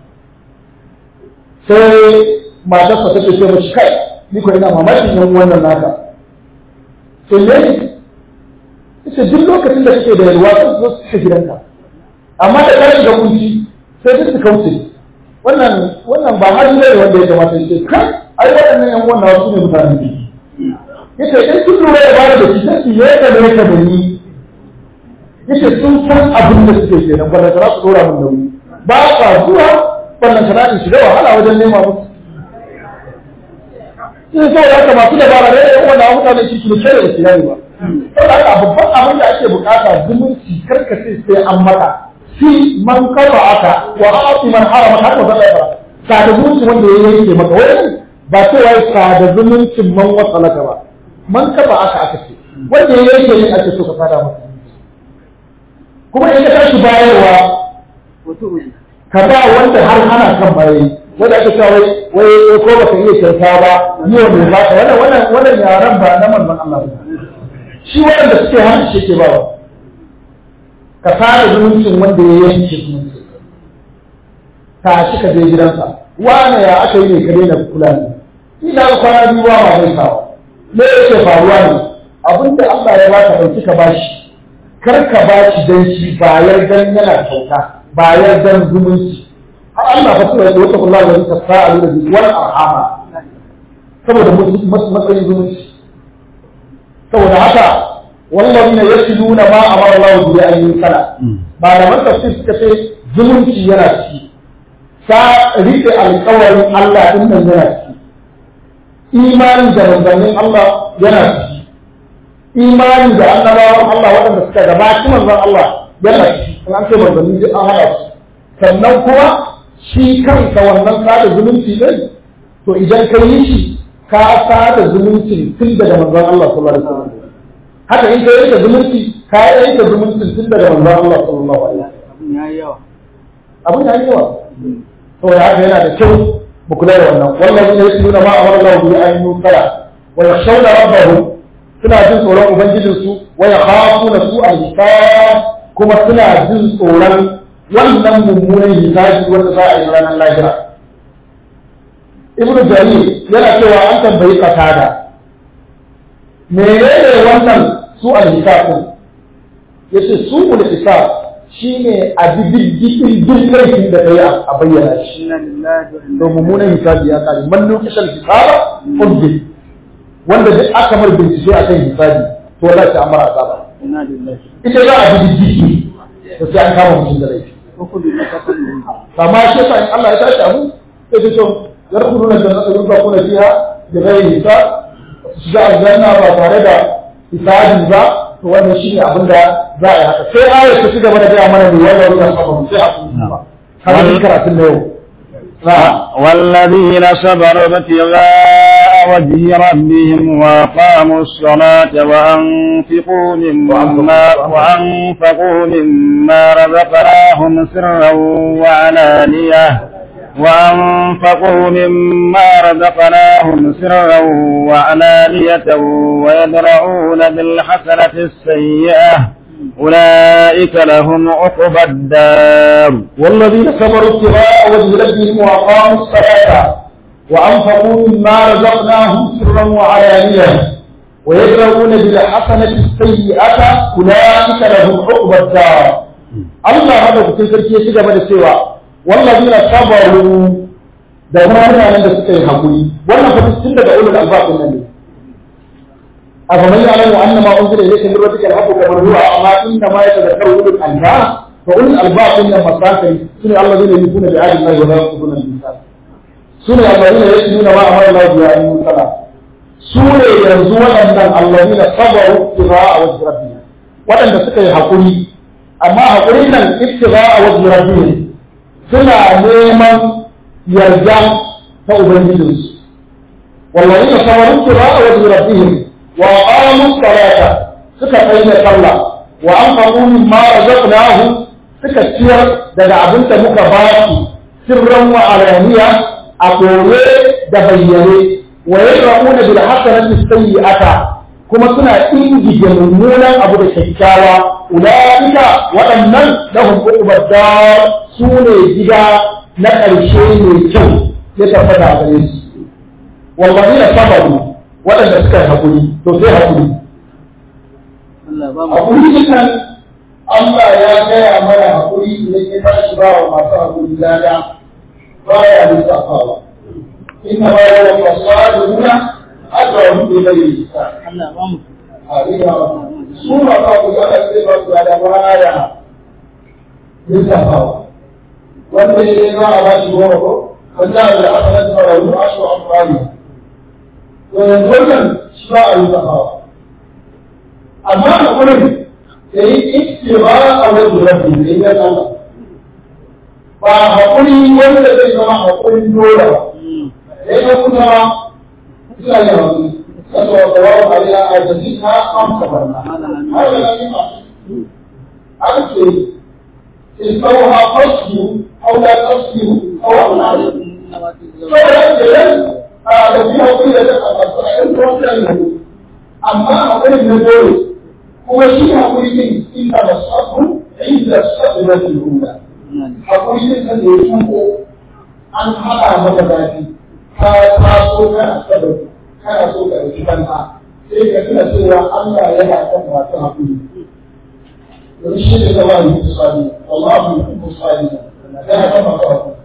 sai matarsa ta ce mashi kai ni ko ina mamakin yan wannan naka sai ne ita duk lokacin da kake da yalwa sun zo su gidanka amma da ka shiga kunci sai duk su kauce wannan wannan ba hali ne wanda ya kamata ya ce kai ai waɗannan yan wannan wasu ne mutane ne yace in kun lura da bada da shi sai ya ka ne ka da ni yace sun san abin da suke kenan ba da za su dora min nauyi ba ka zuwa wannan kana in shiga wahala wajen nema musu sai sai ya ka masu dabara ne yan wannan mutane shi ne kare da kiyari ba saboda haka babban abin da ake bukata zumunci karkace sai an maka fi man kafa aka wa a'ti man harama haka ba zai fara sada zumunci wanda ya yanke maka wani ba cewa ya sada zumuncin man wasalaka ba man kafa aka aka ce wanda ya yanke yin ake so ka sada masa kuma in ka tashi bayarwa ka ba wanda har ana kan bayi wanda ake cewa wai wai ko baka iya kyauta ba yi wa mai baka wannan wannan wannan yaran ba na manzon Allah ba shi wanda suke hannu shi ke bawa ka fara zumuncin wanda ya yanke zumunci ta shi ka je gidansa wane ya aka yi ne ka daina kula ne ina ga kwana biyu ba ma zai sawa me yake faruwa ne abinda Allah ya baka dauki ka bashi kar ka bashi dan shi bayar dan yana kyauta bayar dan zumunci har Allah fa sai wata kullum da ta sa'alu da wal arhama saboda matsayin zumunci saboda haka والذين يصلون ما امر الله به ان يصل malaman tafsir suka ce zumunci yana ciki sa rike alƙawarin Allah din nan yana ciki imani da manzannin Allah yana ciki imani da annabawan Allah waɗanda suka gabaci manzon Allah yana ciki in an ce manzanni duk an haɗa su sannan kuma shi kansa wannan sada zumunci ɗin to idan ka yi shi ka sada zumuncin tun daga manzon Allah sallallahu alaihi wasallam haka in ka yanke zumunci ka yanke zumuncin tun daga manzon Allah sallallahu alaihi wasallam abun yayi yawa abun yayi yawa saboda haka yana da kyau mu kula da wannan wallahi ne yake nuna ma amara Allah bi an yusara wa yakhshawna rabbahum suna jin tsoron ubangijin su wa yakhafuna su al-hisab kuma suna jin tsoron wannan mummunan hisabi wanda za a yi ranar lahira ibnu jarir yana cewa an tambayi qatada menene wannan su al-hisab yace su al-hisab shine a diddigin duk laifin da kai a bayyana shi to mummunan hisabi ya kare man lokacin hisaba uddi wanda duk aka mar bincike akan hisabi to wallahi sai amara azaba ita za a diddigi to sai an kama mutum da laifi amma shi yasa in Allah ya tashi abu sai ce to yarkuluna jannata yurfaquna fiha bi ghairi hisab shiga aljanna ba tare da hisabi ba to wannan shine abin da za a yi haka sai ayat ta ci gaba da gaya mana ne wannan ruwan sabon sai a kuma har karatun da yau والذين صبروا ابتغاء وجه ربهم وأقاموا الصلاة وأنفقوا مما وأنفقوا مما رزقناهم سرا وعلانية وأنفقوا مما رزقناهم سرا وعلانية ويدرؤون بالحسنة السيئة أولئك لهم عقبى الدار والذين صبروا ابتغاء وجه ربهم وأقاموا الصلاة وأنفقوا مما رزقناهم سرا وعلانية ويدرؤون بالحسنة السيئة أولئك لهم عقبى الدار الله هذا كنت sarki ya ci gaba da cewa wallazina sabaru da mutanen da suka yi hakuri wannan fa tun daga ulul albab nan ne أفمن يعلم أن ما أنزل إليك من ربك الحق كمن هو أما إنما يتذكر أولو الألباب فأولو الألباب إن مساكن سنة الذين يؤمنون بعهد الله ولا ينقضون الميثاق سنة الذين يؤمنون ما أمر الله به أن يوصل سنة ينزون أن الذين صبروا ابتغاء وجه ربهم وأن سكي حقولي أما حقولي ابتغاء وجه ربهم سنة نيما يرجع فأبنجلس والذين صبروا ابتغاء وجه ربهم وأقاموا الصلاة suka kai da sallah wa an faɗu min ma razaqnahu suka ciyar daga abin da muka ba su sirran wa alaniya a koye da bayyane wa yadra'una bil hasanati sayyi'ata kuma suna ingije mummunan abu da kyakkyawa ulaika waɗannan lahum uqbad dar su ne gida na ƙarshe mai kyau ya tabbata a gare su wallazina sabaru waɗanda suka yi haƙuri to sai haƙuri. Haƙuri nan Allah ya gaya mana haƙuri idan ya tashi ba wa masu haƙuri lada ba ya lissafawa. Inna ba ya wa fasuwa da nuna aka wa mutu da yi lissa. Su ma ba ku ga sai ba su lada ba ya lissafawa. Wanda ya yi za a ba shi goma ko? Wanda da aka nan fara yi a shi amfani. yanzu wannan shi ba a yi zafawa amma a wurin da yi iske ba a wajen rabbi da yi yan Allah ba haƙuri wanda zai zama haƙurin dole ba da yi kuma suna yin haƙuri kasa wa kawo a yi a jasi ta amsa barna har da yi masu an ce istauha faslu aw la taslu aw amna saboda ke a da biyu hakuri da ta kafa a yan tuwon kan yanzu amma hakuri na dole kuma shi hakuri din inda da sabu inda sabu na tilhuna hakuri din kan da ya tuko an haɗa maka zafi ka taso kana sabar kana so ka ɗauki kanka sai ka tuna cewa Allah yana kan masu hakuri domin shi ne zama yi kusari wallahu yi kusari yana kan masu hakuri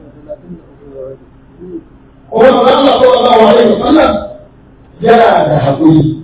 kuma Allah sallallahu alaihi wasallam yana da haƙuri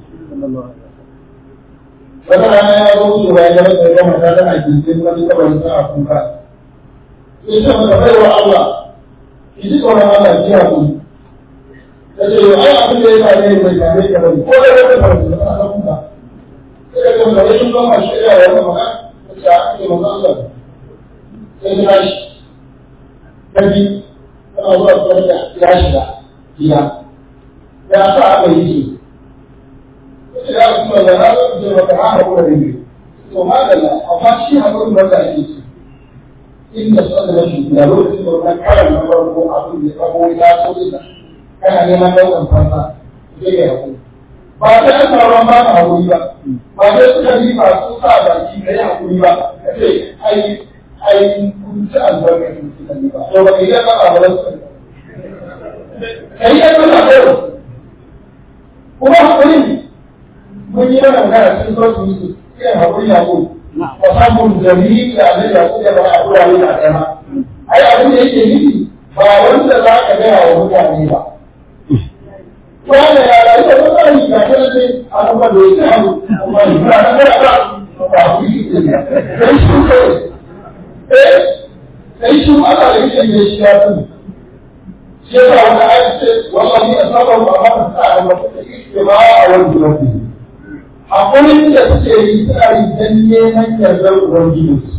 wata rana ya zo wucewa ya gaba da gama ta tana gindin wani kabarin sa a kuka sai ce mata bai wa Allah ki ji tsoron Allah ki haƙuri ta ce yau ai abin da ya same ni bai same ka bane ko da wata farko da ana kuka sai ka ce mata rashin gama shirya wa wani maka ta ce a ake manzo Allah sai ta shi ta bi tana zuwa tsoron da ya shiga gida ya sa aka yi shi ya kuma da na zo da wata hana ko da ne to magana amma shi hakurin da ake ci inda son da shi da lokacin da wannan karan na farko abin da sabo ya so ina kana neman daukan fansa sai ya hakuri ba sai an sauran ba ka hakuri ba ba sai suka yi ba su sa baki da ya hakuri ba ka ce ai ai kun ci albarkacin suka yi ba to ba ka yi da ba ba su kai ya kana ko kuma hakuri mun yi mana magana cikin sauki su sai hakuri ya ko wa samun jami'i da abin da su da ba a kura ne a kana ai abin da yake nufi ba wanda za ka gaya wa mutane ba wanda ya rayu da mutane ga kana sai a kuma da yake hannu amma ni ba na gara ba ba ku yi ne sai shi ko eh sai shi Allah da yake ne shi ya tuni shi yasa wata ayat ce wallahi asabahu amana sa'a wa istiba a wani rabbi hakurin da suke yi suna yi dan neman yardar ubangijinsu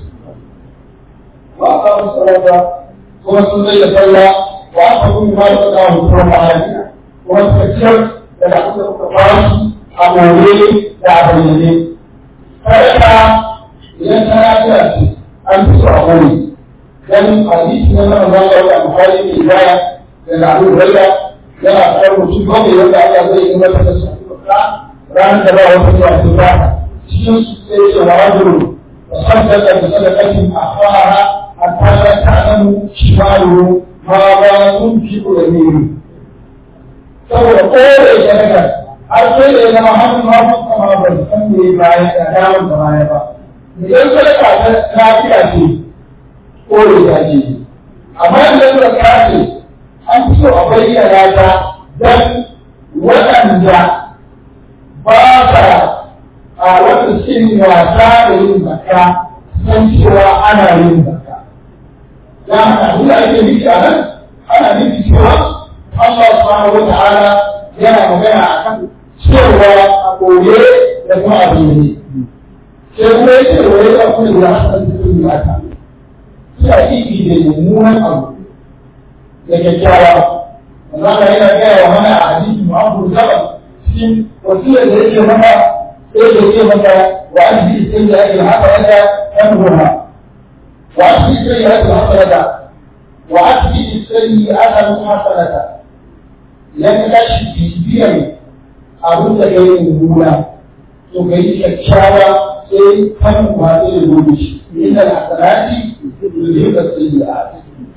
ba a samu sarrafa kuma sun zai da sallah wa aka kuma ma da tsaka hukumar ma'ani kuma suka ciyar da da aka suka bashi a more da a bayyane sadaka idan ta lafiya ce an fi so a more dan hadisi na nan zan ga da buhari ne baya da Abu Hurairah yana fara mutum bakwai wanda Allah zai yi masa da su ranar da ba wata zuwa su ba cikin su sai ce wa rajulu tasaddaqa bi sadaqatin akhara hatta la ta'lamu shimalu ma ba tunfiqu yaminu saboda kore sadaka har sai da zama hannun hagu kama ban san me baya da damun da baya ba idan sadaka ta lafiya ce kore ta ce amma idan sadaka ce an fi so a bayyana ta don waɗanda ba sa a wata cikin wasa da yin zakka san cewa ana yin zakka. Ya haka abin da ake nufi a nan ana nufi cewa Allah subhanahu wa ta'ala yana magana a kan cewa a koye da kuma a bayyane. Sai kuma ya ce wa ya kuma da hasan cikin zaka. Suna ibi da mummunan abu da kyakkyawa Allah yana gaya wa mana a hadisi Muhammadu Zaba cikin wasiyar da yake maka sai da yake maka wa ajli sai da yake haka yaka kan goma wa ajli sai da yake haka yaka wa ajli sai da aka hasanata idan ka tashi bibiyar abin da kai mummuna to kai kyakkyawa sai kan ba sai da gobe shi inda hasanati yuzhibu sayyi'at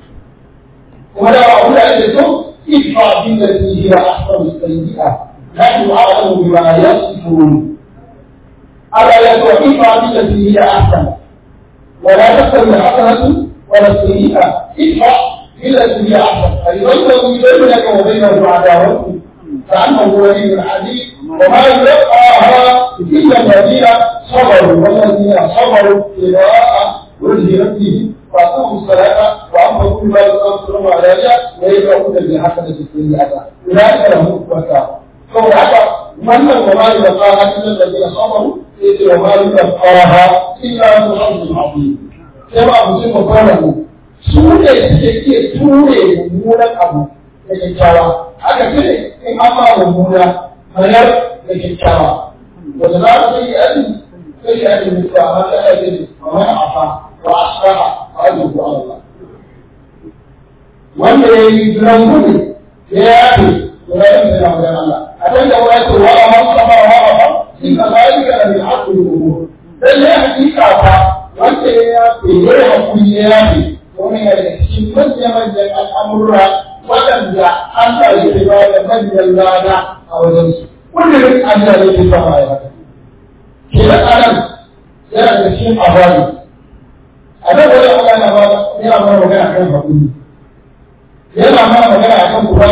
kuma da abu da ake so idfa bin da hiya ahsanu sayyi'a نحن أعلم بما يصفون ألا يدفع idfa bin da hiya ahsan ولا تستوي الحسنة ولا السيئة ادفع بالتي هي أحسن فيبين بينك وبينه عداوته كأنه ولي حديث وما يلقاها إلا الذين صبروا والذين صبروا ابتغاء وجه ربهم فأقوموا الصلاة وأنفقوا مما يذكرون عليها ويدعون بالحسنة السيئة أولئك لهم الوفاء فهو حتى من وما يلقاها إلا الذين صبروا وما يلقاها إلا ذو حظ عظيم كما أبو قاله su ne suke iya ture mummunan abu da kyakkyawa haka ce in an ba mummuna mayar da kyakkyawa wanda za ka sai yadi sai ya yi mutuwa amma ta ya ce ma mai afa wa asraha wa ajin ku Allah wanda ya yi jiran gudu ya yafe to ya yi jiran wajen Allah a can da wani ce wa amma sama wa afa in ka zai ga da mai haƙuri da umur dan ya hakika fa wanda ya yafe ya yi hakuri ya yafe wani daga cikin manya-manyan al'amurra waɗanda Allah ya ke ba da manyan rana a wajensu. Wanda yin Allah ya ke sama ya haka. Ke da anan yana da cikin abadi. A nan wani Allah na ba yana mana magana kan hakuri. Yana mana magana a kan kuma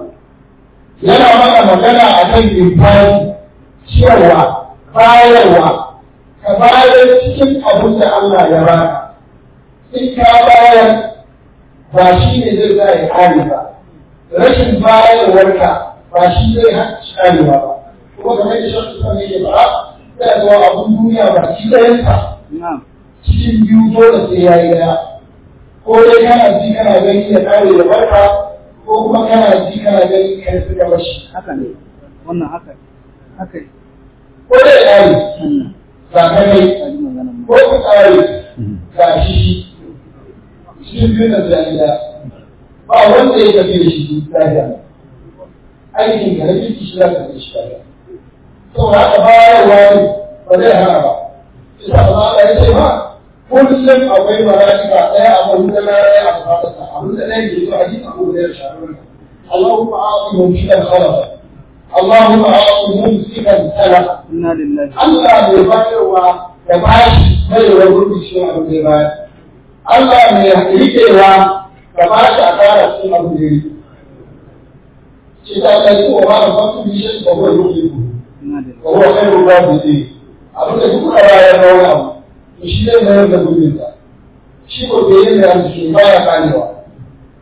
Yana mana magana a kan imfani, cewa, bayarwa, ka bayar cikin abin da Allah ya baka. in ka bayar ba shi ne zai sa ya kare ba rashin bayarwarka ba shi zai karewa ba kuma kamar da shan suka ne ba zai zuwa abun duniya ba shi ɗayansa cikin biyu dole sai ya yi daya ko dai kana ji kana gani ya kare da barka ko kuma kana ji kana gani ka yi suka bashi haka ne wannan haka haka ko dai ya kare ga kai ko ka kare ga shi shi biyu na jami'a ba wanda ya tafi da shi lafiya aikin ka na kirki shi za ka tafi shi lafiya saboda haka bayarwa ne ba zai hana ba shi sa ba ya ce ma kullum akwai mala'ika ɗaya a wani da ɗaya a fatarsa abin da ɗaya ke zuwa hadisi abu da ya shafi اللهم أعطي ممسكا خلفا اللهم أعطي ممسكا سلفا inna lillahi Allah mai bayarwa da bashi mai wa gurbin shi abin da ya bayar Allah mai riƙewa da ba shi a kara cikin abu da yi. Shi ta kai ko ba da fasu bishe ba ko yi ku. inna lillahi Ba ko kai ruwa da yi. Abin da duk rawa ya rawa abu. To shi zai mayar da gurbin sa. Shi ko bai yin da shi ba ya karewa.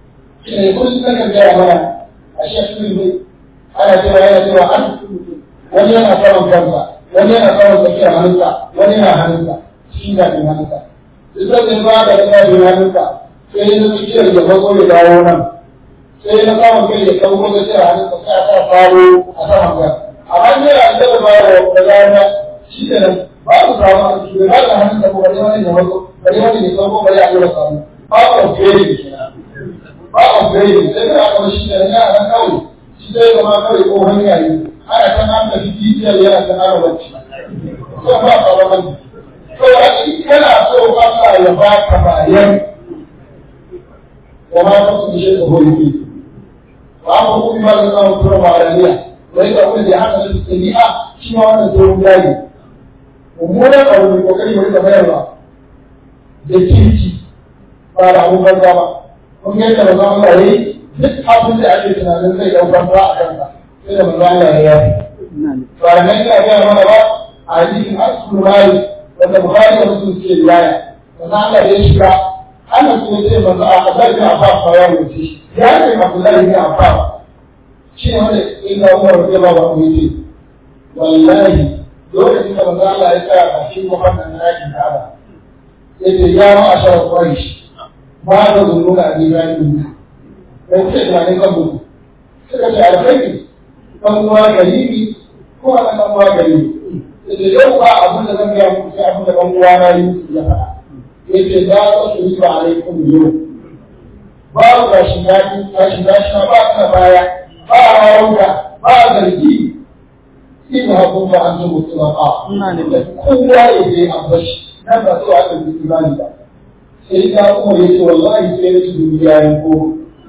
shi ne kullum na kan gaya mana a shekul ne ana cewa yana cewa an wani yana saman kansa wani yana saman tsakiyar hannunsa wani yana hannunsa shi na bin hannunsa duk da ba da ina bin hannunsa sai na tsakiyar ya bazo ya dawo nan sai na samun kai ya kawo da tsakiyar hannunsa sai a sa faro a saman kan amma ne a da ba da rana shi da nan ba su samu a cikin ba da hannunsa ko bari wani ya bazo bari wani ya kawo bari a yi samu ba a fere kenan ba a fere sai da aka shi da ya nan kawai shi zai zama kawai ko hanya ne ana kan an tafi titiyar yana kan ana bacci ko ba ka ba bane to a in kana so ba ka ya ba ka bayan wa ma ka su shi da hori ba ku ku ba da samu tura ba da niyya wai da wani da haka da tabi'a shi ma wannan sai mun yayi mummunan abu ne kokari mu rika bayarwa da kirki ba da abun banza ba kun ga yadda manzon Allah yayi duk abin da ake tunanin zai ɗaukar ba a kansa sai da manzo Allah ya yi ba da nan ina gaya mana ba a hadisin asul mali wanda bukhari da muslim suke riwaya manzo Allah ya shiga ana so ce manzo a Abdul bin Abbas ba ya wuce shi ya ce Abdullah bin Abbas shi ne wanda inda Umar radiyallahu anhu yace wallahi lokacin da manzo Allah ya tsaya a cikin kofar nan ɗakin Ka'aba yace ya ma'ashar Quraysh ma da zunnuna a gidan dan ce da ne kan mutu suka ce alkhairi kan uwa garibi ko a kan uwa garibi da yau ba abin da zan gaya muku sai abin da kan uwa na yi ya faɗa yace za ka su yi ba alaikum yau ba ka shiga ka shiga shi ba ka baya ba rauka ba zargi in hakun ba an zuba su ba kowa ya je a bashi nan ba so aka yi imani ba sai ta kuma yace wallahi sai na ci duniya yin koma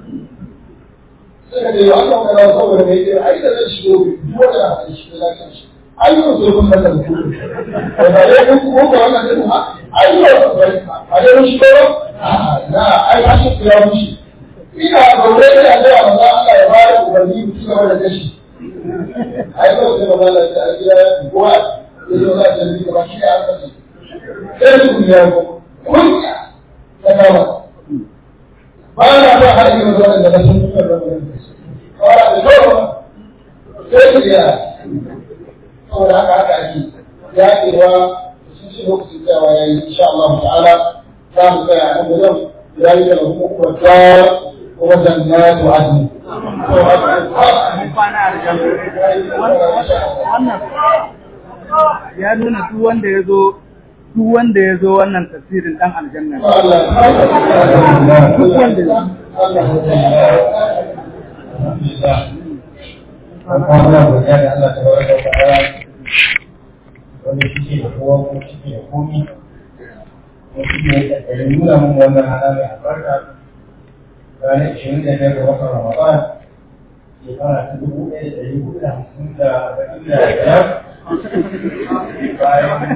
suka ce wa Allah kana saboda mai ce ai da zai shigo duk wanda na san shi da kan shi ai yau sai kun masa mutu da ba dai kun ko ko wannan din ha ai yau ba dai mun shigo ba na ai ba shi ya mushi ina gaure da Allah manzo Allah ya bada ubangi mu ci gaba da kashi ai yau sai manzo Allah ya ya kowa ya zo da jami'i ba shi ya san sai ku ya ko kunya ta kama ba na ba har yi zuwa da sun fi da wani kawai da zuwa sai ku ya saboda haka haka ake ya kewa sun ce lokacin tsayawa ya yi insha Allah ta'ala za mu tsaya nan da yau ya yi da kuma kuma ta kuma jannatu adni ya nuna duk wanda ya zo duk wanda ya zo wannan tafsirin dan aljanna ne. duk wanda ya wanda shi da kowa ko shi da komi ko shi ne da ɗari nuna mun wannan hana mai albarka ranar ishirin da biyar ga watan ramadan shekara ta dubu ɗaya da ɗari hudu da hamsin da arba'in da biyar bayan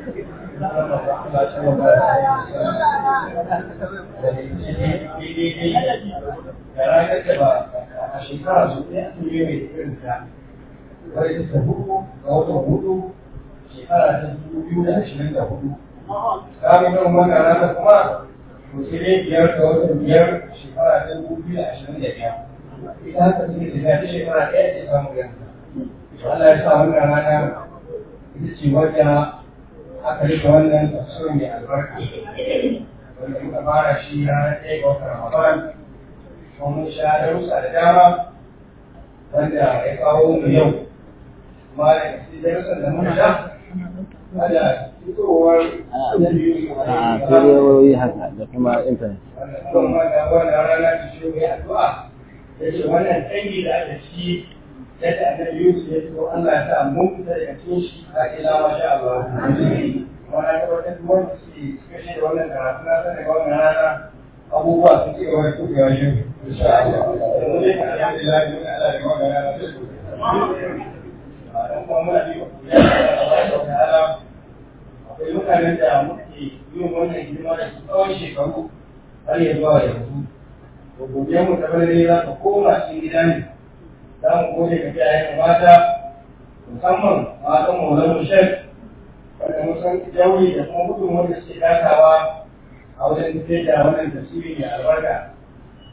da ranar da ba a shekara su ɗaya sun yi mai irin ta wani ta hudu ga watan hudu shekara ta dubu biyu da ashirin da hudu kamin yin wannan ranar kuma to sai dai biyar ga watan biyar shekara ta dubu biyu da ashirin da biyar ita haka suke tafiya ta shekara ɗaya ce samun yanka Allah ya sa wannan rana ita ce wadda aka rika wannan tafsirin mai albarka wanda muka fara shi ranar ɗaya ga watan Ramadan kuma mun sha darussa da dama wanda ya kawo mu yau kuma da cikin darussan da muka sha ada fitowar a kuriyoyi haka da kuma intanet wannan kuma da wannan rana ta shi mai addu'a ya ce wannan tsangi da aka ci yadda annabi Yusuf ya fito Allah ya sa mun fita daga cikin shi a ila masha Allah wannan tabbatar da wanda suke suka shi da wannan karatu na sanin wannan rana abubuwa sun ci gaba da tukewa shi insha Allah mu dai alhamdulillah mun Allah da wannan rana sai ku dan kuma muna bi ya Allah ta'ala akwai mutanen da muke yin wannan hidima da su tsawon shekaru har ya zuwa yanzu to gobe mu tabbatar za ka koma cikin gida ne za mu gode ga iyayen mata musamman matan maulan shek wanda mun san jawi da kuma gudunmuwar da suke takawa a wajen tafiyar da wannan tasiri mai albarka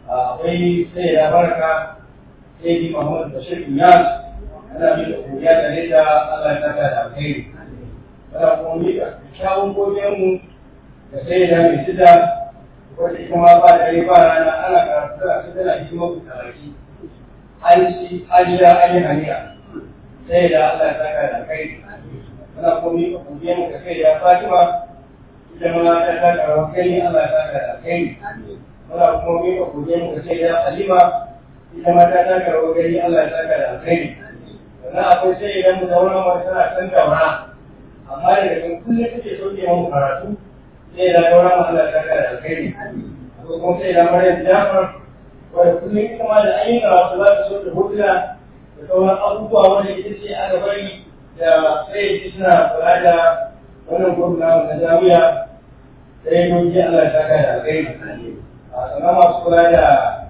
akwai sai ya barka sai di Muhammad Bashir Iyas ana mi da kuriya da da Allah ya saka da alheri ana kuma mi da kyawun godiyar mu da sai da mai sida wanda ita ma ba da ba rana ana karatu da su tana hikimar ku talaki an ci an sha an yi haniya sai da Allah ya saka da alheri ana kuma mi da godiyar mu da sai da Fatima ita ma ta saka da alheri Allah ya saka da alheri muna kuma mi da godiyar mu da sai da Halima ita ma ta taka rawar gani Allah ya saka da alkhairi sannan akwai sai idan mu zauna ma tana san daura amma daga kan kullum kake so ke mu karatu sai da daura ma Allah ya saka da alkhairi akwai kuma sai da Maryam Jafar wanda kullum ita ma da an yi karatu za ta so ta hotuna da sauran abubuwa wanda ita ce aka bari da sai ji suna kula da wannan gwamna na jami'a sai doki Allah ya saka da alkhairi sannan masu kula da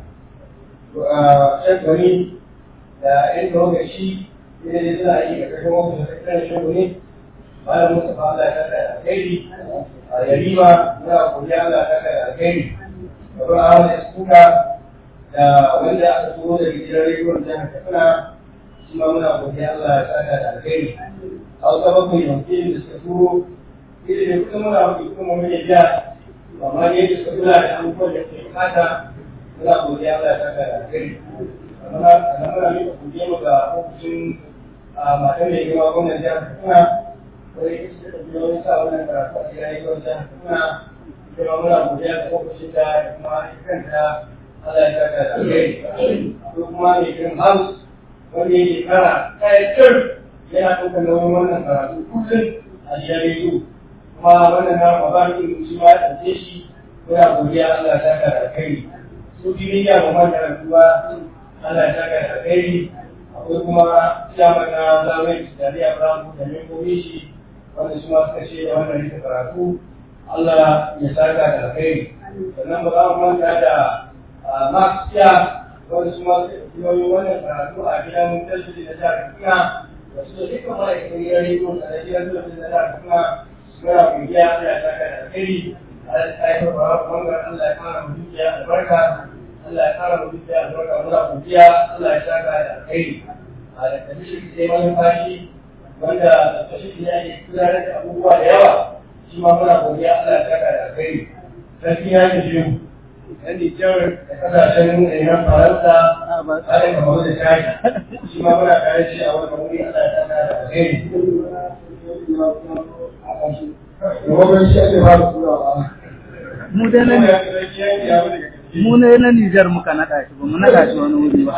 shagwani da yan lokaci ne da suna yi a ƙarshen wasu da kakkan shagwani malam mustafa Allah ya saka da alkhairi a yarima muna godiya Allah ya saka da alkhairi babban ahmad iskuka da wanda aka turo daga gidan rediyon jihar katsina shi ma muna godiya Allah ya saka da alkhairi a wata bakwai yankin da suka turo ita ne kusan muna mafi kuma mun yi biya amma ne da suka kula da abubuwan da ke bukata muna godiya Allah ya saka da alkhairi amma a muna mika godiya mu ga ofishin matan mai girma gwamnan jihar Katsina wani ita ce da wani sa wannan karatu a gidan rediyon jihar Katsina ita ma muna godiya ga ofishin da kuma ita kanta Allah ya saka da alkhairi ko kuma mai girin house wanda yake kara kayan yana ɗaukar nauyin wannan karatu kullum a gidan rediyo kuma wannan na Ramadan din shi ma ya ɗauke shi muna godiya Allah ya saka da alkhairi su duniya ba man karantuwa Allah ya saka da alkhairi akwai kuma chairman na zamani da Aliya Brown da membobi shi wanda su ma suka ce da wannan rika karatu Allah ya saka da alkhairi sannan ba za mu manta da Max Tia wanda su ma suka yi wannan karatu a gidan talabijin na jihar Katsina da su da dukkan ma'aikatan gidan rediyo da gidan talabijin na jihar Katsina muna godiya Allah ya saka da alkhairi Allah ya saka da bangar Allah ya fara mu dukiya albarka Allah ya fara mu dukiya albarka muna godiya Allah ya saka da alkhairi a da kashi sai wani fashi wanda kashi ne ake gudanar da abubuwa da yawa shi ma muna godiya Allah ya saka da alkhairi sarki ya ji shi yan Nijar da kasashen ɗayan Faransa tare da mawa da shaki shi ma muna tare shi a wannan wuri Allah ya saka da alkhairi mu dai na mu ne na Nijar muka naɗa shi ba mu naɗa shi wani wuri ba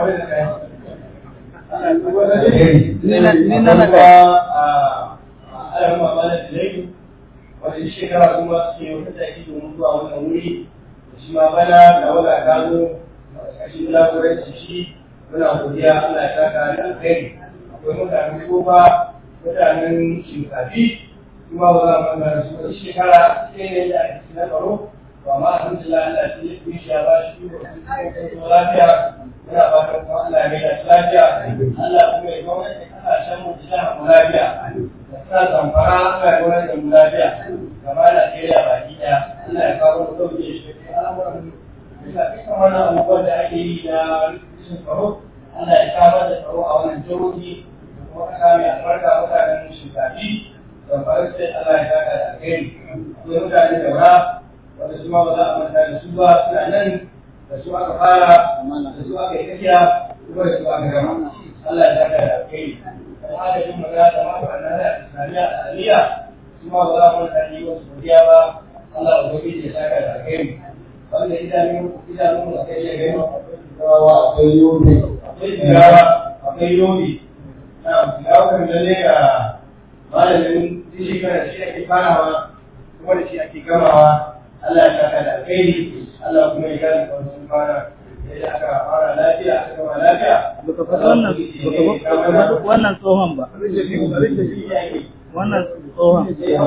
ni na naɗa alamma ba da dalai wani shekara kuma suke wata taki domin zuwa wannan wuri shi ma bana da wala gano kashin laburanci shi muna godiya Allah ya saka da alkhairi akwai mutanen kofa mutanen shinkafi kuma ba za mu ga su wani shekara sai ne da ake na tsaro to amma alhamdulillah Allah ya yi shi ya ba shi ko kuma lafiya muna fatan kuma Allah ya mai shi lafiya Allah kuma ya gwamnati kasashen mu da mu lafiya da sa zamfara Allah ya gwamnati da mu lafiya gaba da Najeriya baki daya Allah ya kawo mu dauke shi al'amuran bisa dukkan wannan abubuwan da ake yi na rashin tsaro Allah ya samar da tsaro a wannan jihohi da kuma kasa mai albarka mutanen shinkafi da faru sai Allah ya saka da alheri akwai mutane da ba wanda su ma ba za a manta da su ba suna nan da su aka fara da su aka yi tafiya kuma da su aka gama Allah ya saka da alheri da adadin magana da mafi annada islamiyya da aliyya su ma ba za a manta da yi wasu godiya ba Allah ubangiji ya saka da alheri wanda idanun idanun da kai ya gani akwai yobe akwai ziyara akwai yobe na ziyara kan lalle ga malamin shi kana shi ake farawa kuma da shi ake gamawa Allah ya saka da alkhairi Allah kuma ya gani kawai sun fara yadda aka fara lafiya aka gama lafiya baka faɗi wannan baka faɗi wannan tsohon ba wannan tsohon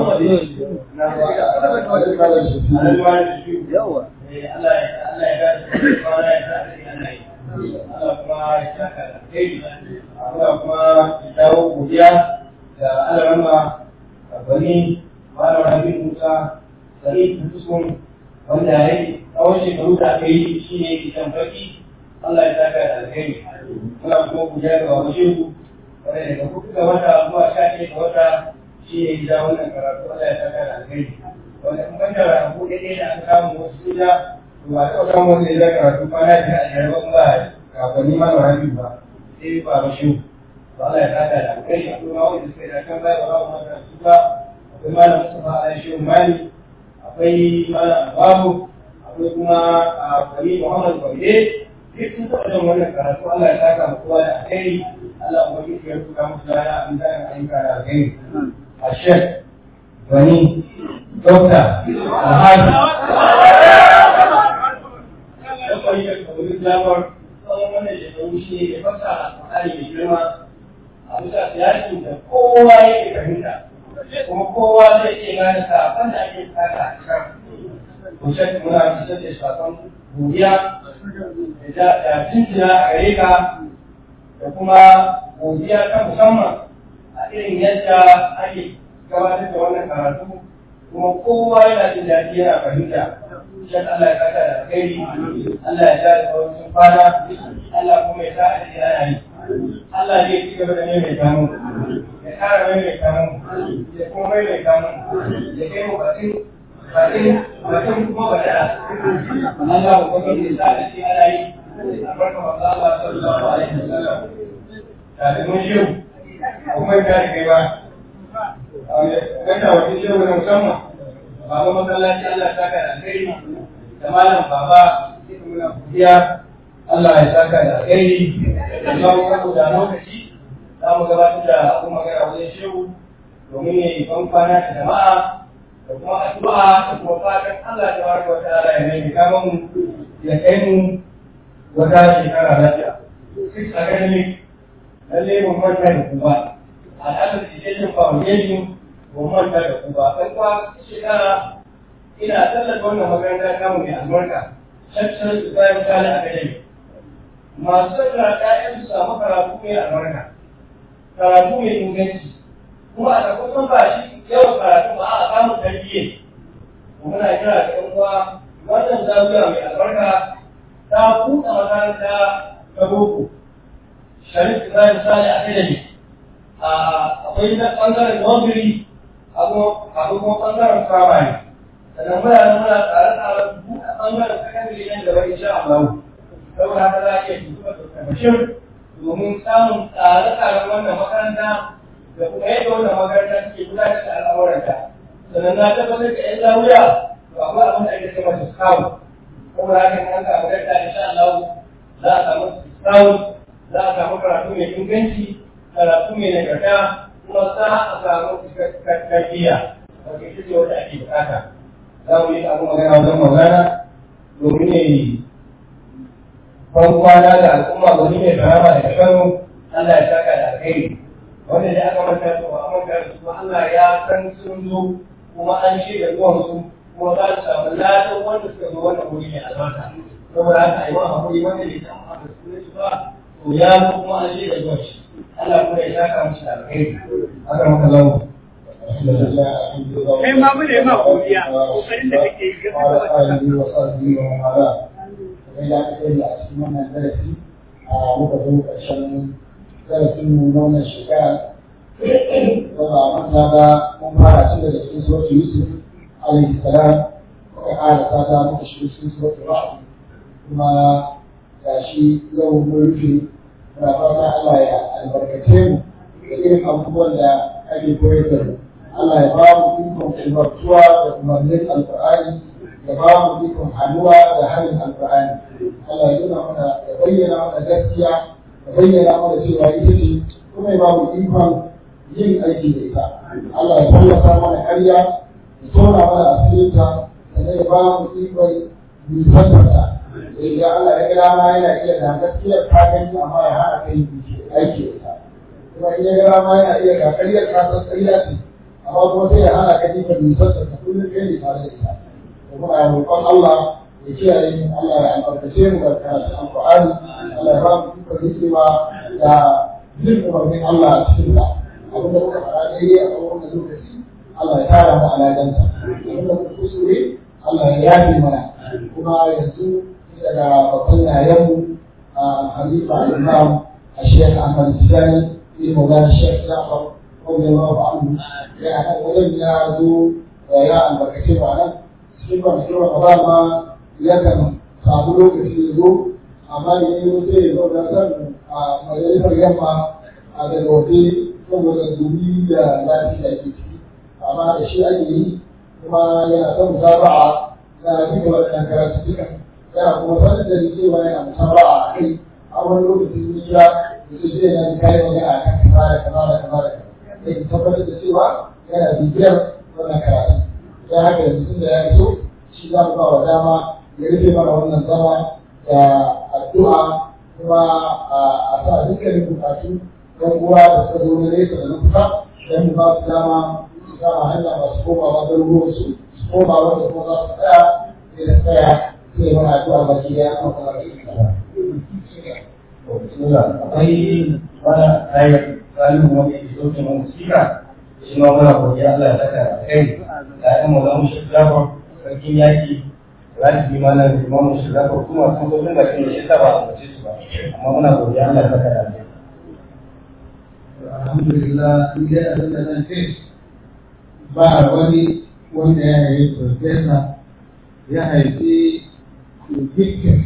yawa Allah ya gani fara ya sa Allah Allah kuma ya saka da alkhairi Allah kuma ya dawo godiya da alarama bani malam rabin musa sani fuskun wanda ya yi a tsawon shekaru da aka yi shi ne kitan baki Allah ya saka da alheri muna kuma guda ga wani shehu wanda daga kuka ga wata zuwa sha ɗaya ga wata shi ne gida wannan karatu Allah ya saka da alheri wanda in ban da rabu ɗaya da aka samu wasu gida to ba taɓa samu wanda ya karatu kwana biyar a yarban ba kafanni ma da rabi ba sai ba ba shehu to Allah ya saka da alheri a kuma wanda suka yi da kan baya ba ba da su ba akwai malam Mustafa Aisha Mali akwai malam Babu akwai kuma a Kwari Muhammad Kwari duk sun taɓa yin wannan karatu Allah ya saka mu kowa da alheri Allah kuma ya ya rubuta musu lana an da ayyuka da alheri a shek wani dokta alhaji dokta yi da kamar lamar tsawon wannan shekaru shi ne ya fasa alƙur'ani mai girma a bisa siyasin da kowa yake fahimta kuma kowa zai iya gane sakon da ake tsaka a cikin kusan muna fitar da sakon godiya da jinjina a gare ka da kuma godiya ta musamman a irin yadda ake gabatar da wannan karatu kuma kowa yana jin daɗi yana fahimta shan Allah ya saka da alkhairi Allah ya sa da tsawon sun fada Allah kuma ya sa a cikin ana yi Allah zai ci gaba da maimaita mu ya ƙara maimaita mu ya kuma maimaita mu ya kai mu bakin bakin bakin kuma ba da Allah ba kuma ya sa a cikin ana yi albarka wa Allah sallallahu alaihi wasallam kafin mun shiru kuma ya kare kai ba wanda wani shiru na musamman baba masallaci Allah ya saka da alheri da malam baba sai muna godiya Allah ya saka da alheri da kuma saboda lokaci za mu gabatar da abun magana wajen shehu domin ya yi ban kwana da jama'a da kuma addu'a da kuma fatan Allah ta baraka wa ta'ala ya mai kama mu ya kai mu wata shekara lafiya. Six academic lalle mun manta da kuma al'adar education foundation mun manta da kuma ɗan kwa shekara ina tallata wannan makaranta kamu mai albarka shakshar su bayan kala academy masu tattara ƴaƴan su samu karatu mai albarka karatu mai inganci kuma a kusan ba shi yawan karatu ba a samun tarbiyya muna kira da ƴan uwa wannan zawiya mai albarka ta buɗe makaranta ta boko sharif ibrahim sale academy akwai na ɓangaren nursery akwai kuma ɓangaren primary sannan muna nan muna tsare-tsaren buɗe ɓangaren secondary nan gaba insha Allah saboda haka za a iya tuntuɓa Dr. Bashir domin samun tsare-tsaren wannan makaranta da kuma yadda wannan makaranta take gudanar da al'amuranta sannan na tabbatar da 'yan zawiya to akwai abin da ake ce masa scout saboda haka in an samu gadda insha Allah za a samu scout za a samu karatu mai inganci karatu mai nagarta kuma za a samu tarbiyya wanda ita ce wanda ake bukata za mu yi abu magana wajen magana domin ne ban kwana da al'umma wani mai karama daga Kano Allah ya saka da alkhairi wanda da aka manta da wa manta da su Allah ya san sun zo kuma an shirya zuwan su kuma za su samu ladan wanda suka zo wannan wuri mai albarka saboda haka ai wa hakuri wanda bai samu haka su ba to ya zo kuma an shirya zuwan shi Allah kuma ya saka musu da alkhairi haka muka zama kai ma mu ne ma godiya kokarin da kake yi ga ya aka yi a cikin wannan darasi a muka zo ƙarshen darasin mu na wannan shekara ba ba manta ba mun fara tun daga cikin suratul yusuf alaihi salam muka ƙara sata muka shiga cikin suratul rahman kuma gashi yau mun rufe muna fata Allah ya albarkace mu da irin abubuwan da ake koyar da mu Allah ya ba mu ikon umartuwa da umarnin alƙur'ani ya ba mu ikon hannuwa da harin alƙur'ani Allah ya nuna mana ya bayyana mana gaskiya ya bayyana mana cewa ita ce kuma ya ba mu ikon yin aiki da ita Allah ya fallasa mana ƙarya ya tona mana asirinta sannan ya ba mu ikon nisantarta idan Allah ya gida ma yana iya da gaskiyar ka gani amma ya hana kai aiki da ita kuma in ya gida ma yana iya ga ƙaryar ka san ƙarya ce amma kuma sai ya hana ka ikon nisantarta kullum kai ne tare da ita muna roƙon Allah ya kiyaye mu Allah ya albarkace mu da karatun Alƙur'ani Allah ya ba mu ikon hikima da jin umarnin Allah a cikin ta abin da muka faɗa daidai a tsawon wannan lokaci Allah ya tara mu a ladanta abin da muka kuskure Allah ya yafe mana kuma ya ya nan wajen ya zo ya albarkace ba nan cikin kwanakin Ramadan ma yakan samu lokaci ya zo amma da ya zo sai ya zo da san a majalisar yamma a daga waje saboda gumi da lafiya ke ciki amma da shi ake yi kuma yana son musaba'a na duka waɗannan karatu duka yana kuma sanin da ni cewa yana musaba'a a kai a wani lokacin hijira da su zai na kayan magana a kan kaza da kaza da kaza da kaza da ke tabbatar da cewa yana bibiyar wannan karatu ya haka yanzu tun da ya iso shi za mu ba wa dama ya rufe mana wannan zama da addu'a kuma a sa dukkanin bukatu don uwa da suka zo na nesa da na kusa don mu ba su dama su kama hanya masu komawa garuruwan su su koma wanda kuma za su tsaya sai da tsaya sai mana addu'a baki daya an kuma baki daya. akwai wani ayar tsarin wanda ya zo ke mun sika shi ma muna godiya Allah ya saka da kai da ɗan mu zamu shi jafar sarkin yaki rafi ma na imamu shi jafar kuma sun zo tun da kin shi ba a mace su ba amma muna godiya Allah ya saka da kai alhamdulillah in dai abin da zan ce ba wani wanda ya haifi profesa ya haifi dukkan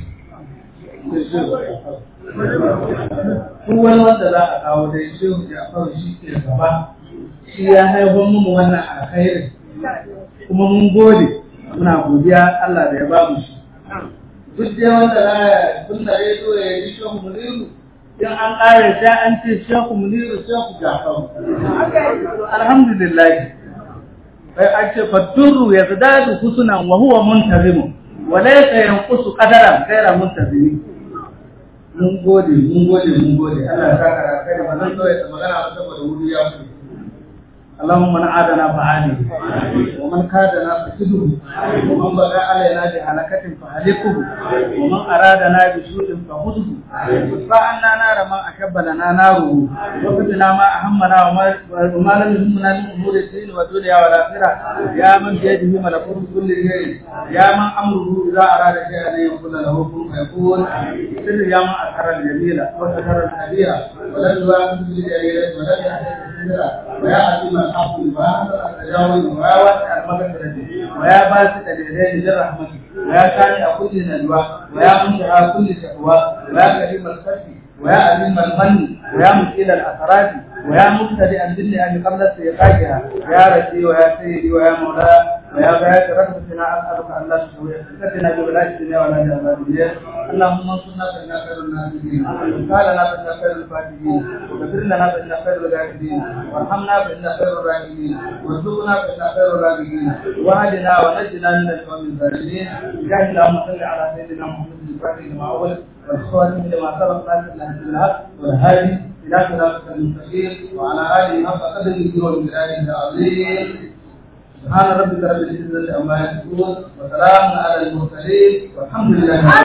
duk wani wanda za a kawo dai shehu Ja'far shi ke gaba shi ya haifar mu wannan alkhairi kuma mun gode muna godiya Allah da ya ba mu shi duk dai wanda za a tun da ya zo ya yi shehu muniru in an ƙare sai an ce shehu muniru shehu Ja'far alhamdulillah bai an ce fatturu ya zadadu husnan wa huwa muntazimu wa laysa yanqusu qadaran ghayra muntazimi mun gode mun gode mun gode Allah ya saka kai da bazan so ya magana ba saboda wuri ya fi اللهم من عادنا فعاده ومن كادنا فكده ومن بغى علينا بهلكة فهلكه ومن أرادنا بسوء فخذه وادفع عنا نار ما أحب لنا ناره وفتنا ما أهمنا وما, وما لم يهمنا من أمور الدين والدنيا والآخرة يا من بيده ملكوت كل شيء يا من أمره إذا أراد شيئا أن يقول له كن فيكون سر يا من أسهر الجميلة وسهر الكبيرة ولم يواكب بالجليلة ولم يحسن السدرة ويا عظيم الحق ويا التجاوز ويا واسع المغفرة ويا باسط اليدين للرحمة ويا سامع كل نجوى ويا منتهى كل شكوى ويا كريم الخشي ويا عظيم المن ويا مشكل الاثرات ويا مبتدئا بالنعم قبل استيقاظها يا ربي ويا سيدي ويا مولاي ويا بيات رحمتنا اسالك ان لا تسوي فتنا بولادتنا ولا جبابية اللهم انصرنا فانا خير الناصرين وقال لنا فانا خير الفاتحين وغفر لنا فانا خير الغافرين وارحمنا فانا خير الراحمين وارزقنا فانا خير الراحمين واهدنا ونجنا من القوم الظالمين جاهد اللهم صل على سيدنا محمد الفاتح لما اول والخواتم لما سبق ناصر الهدي بالحق والهادي الى صراطك المستقيم وعلى اله حق قدره ومقداره العظيم سبحان ربك رب العزه عما يصفون وسلام على المرسلين والحمد لله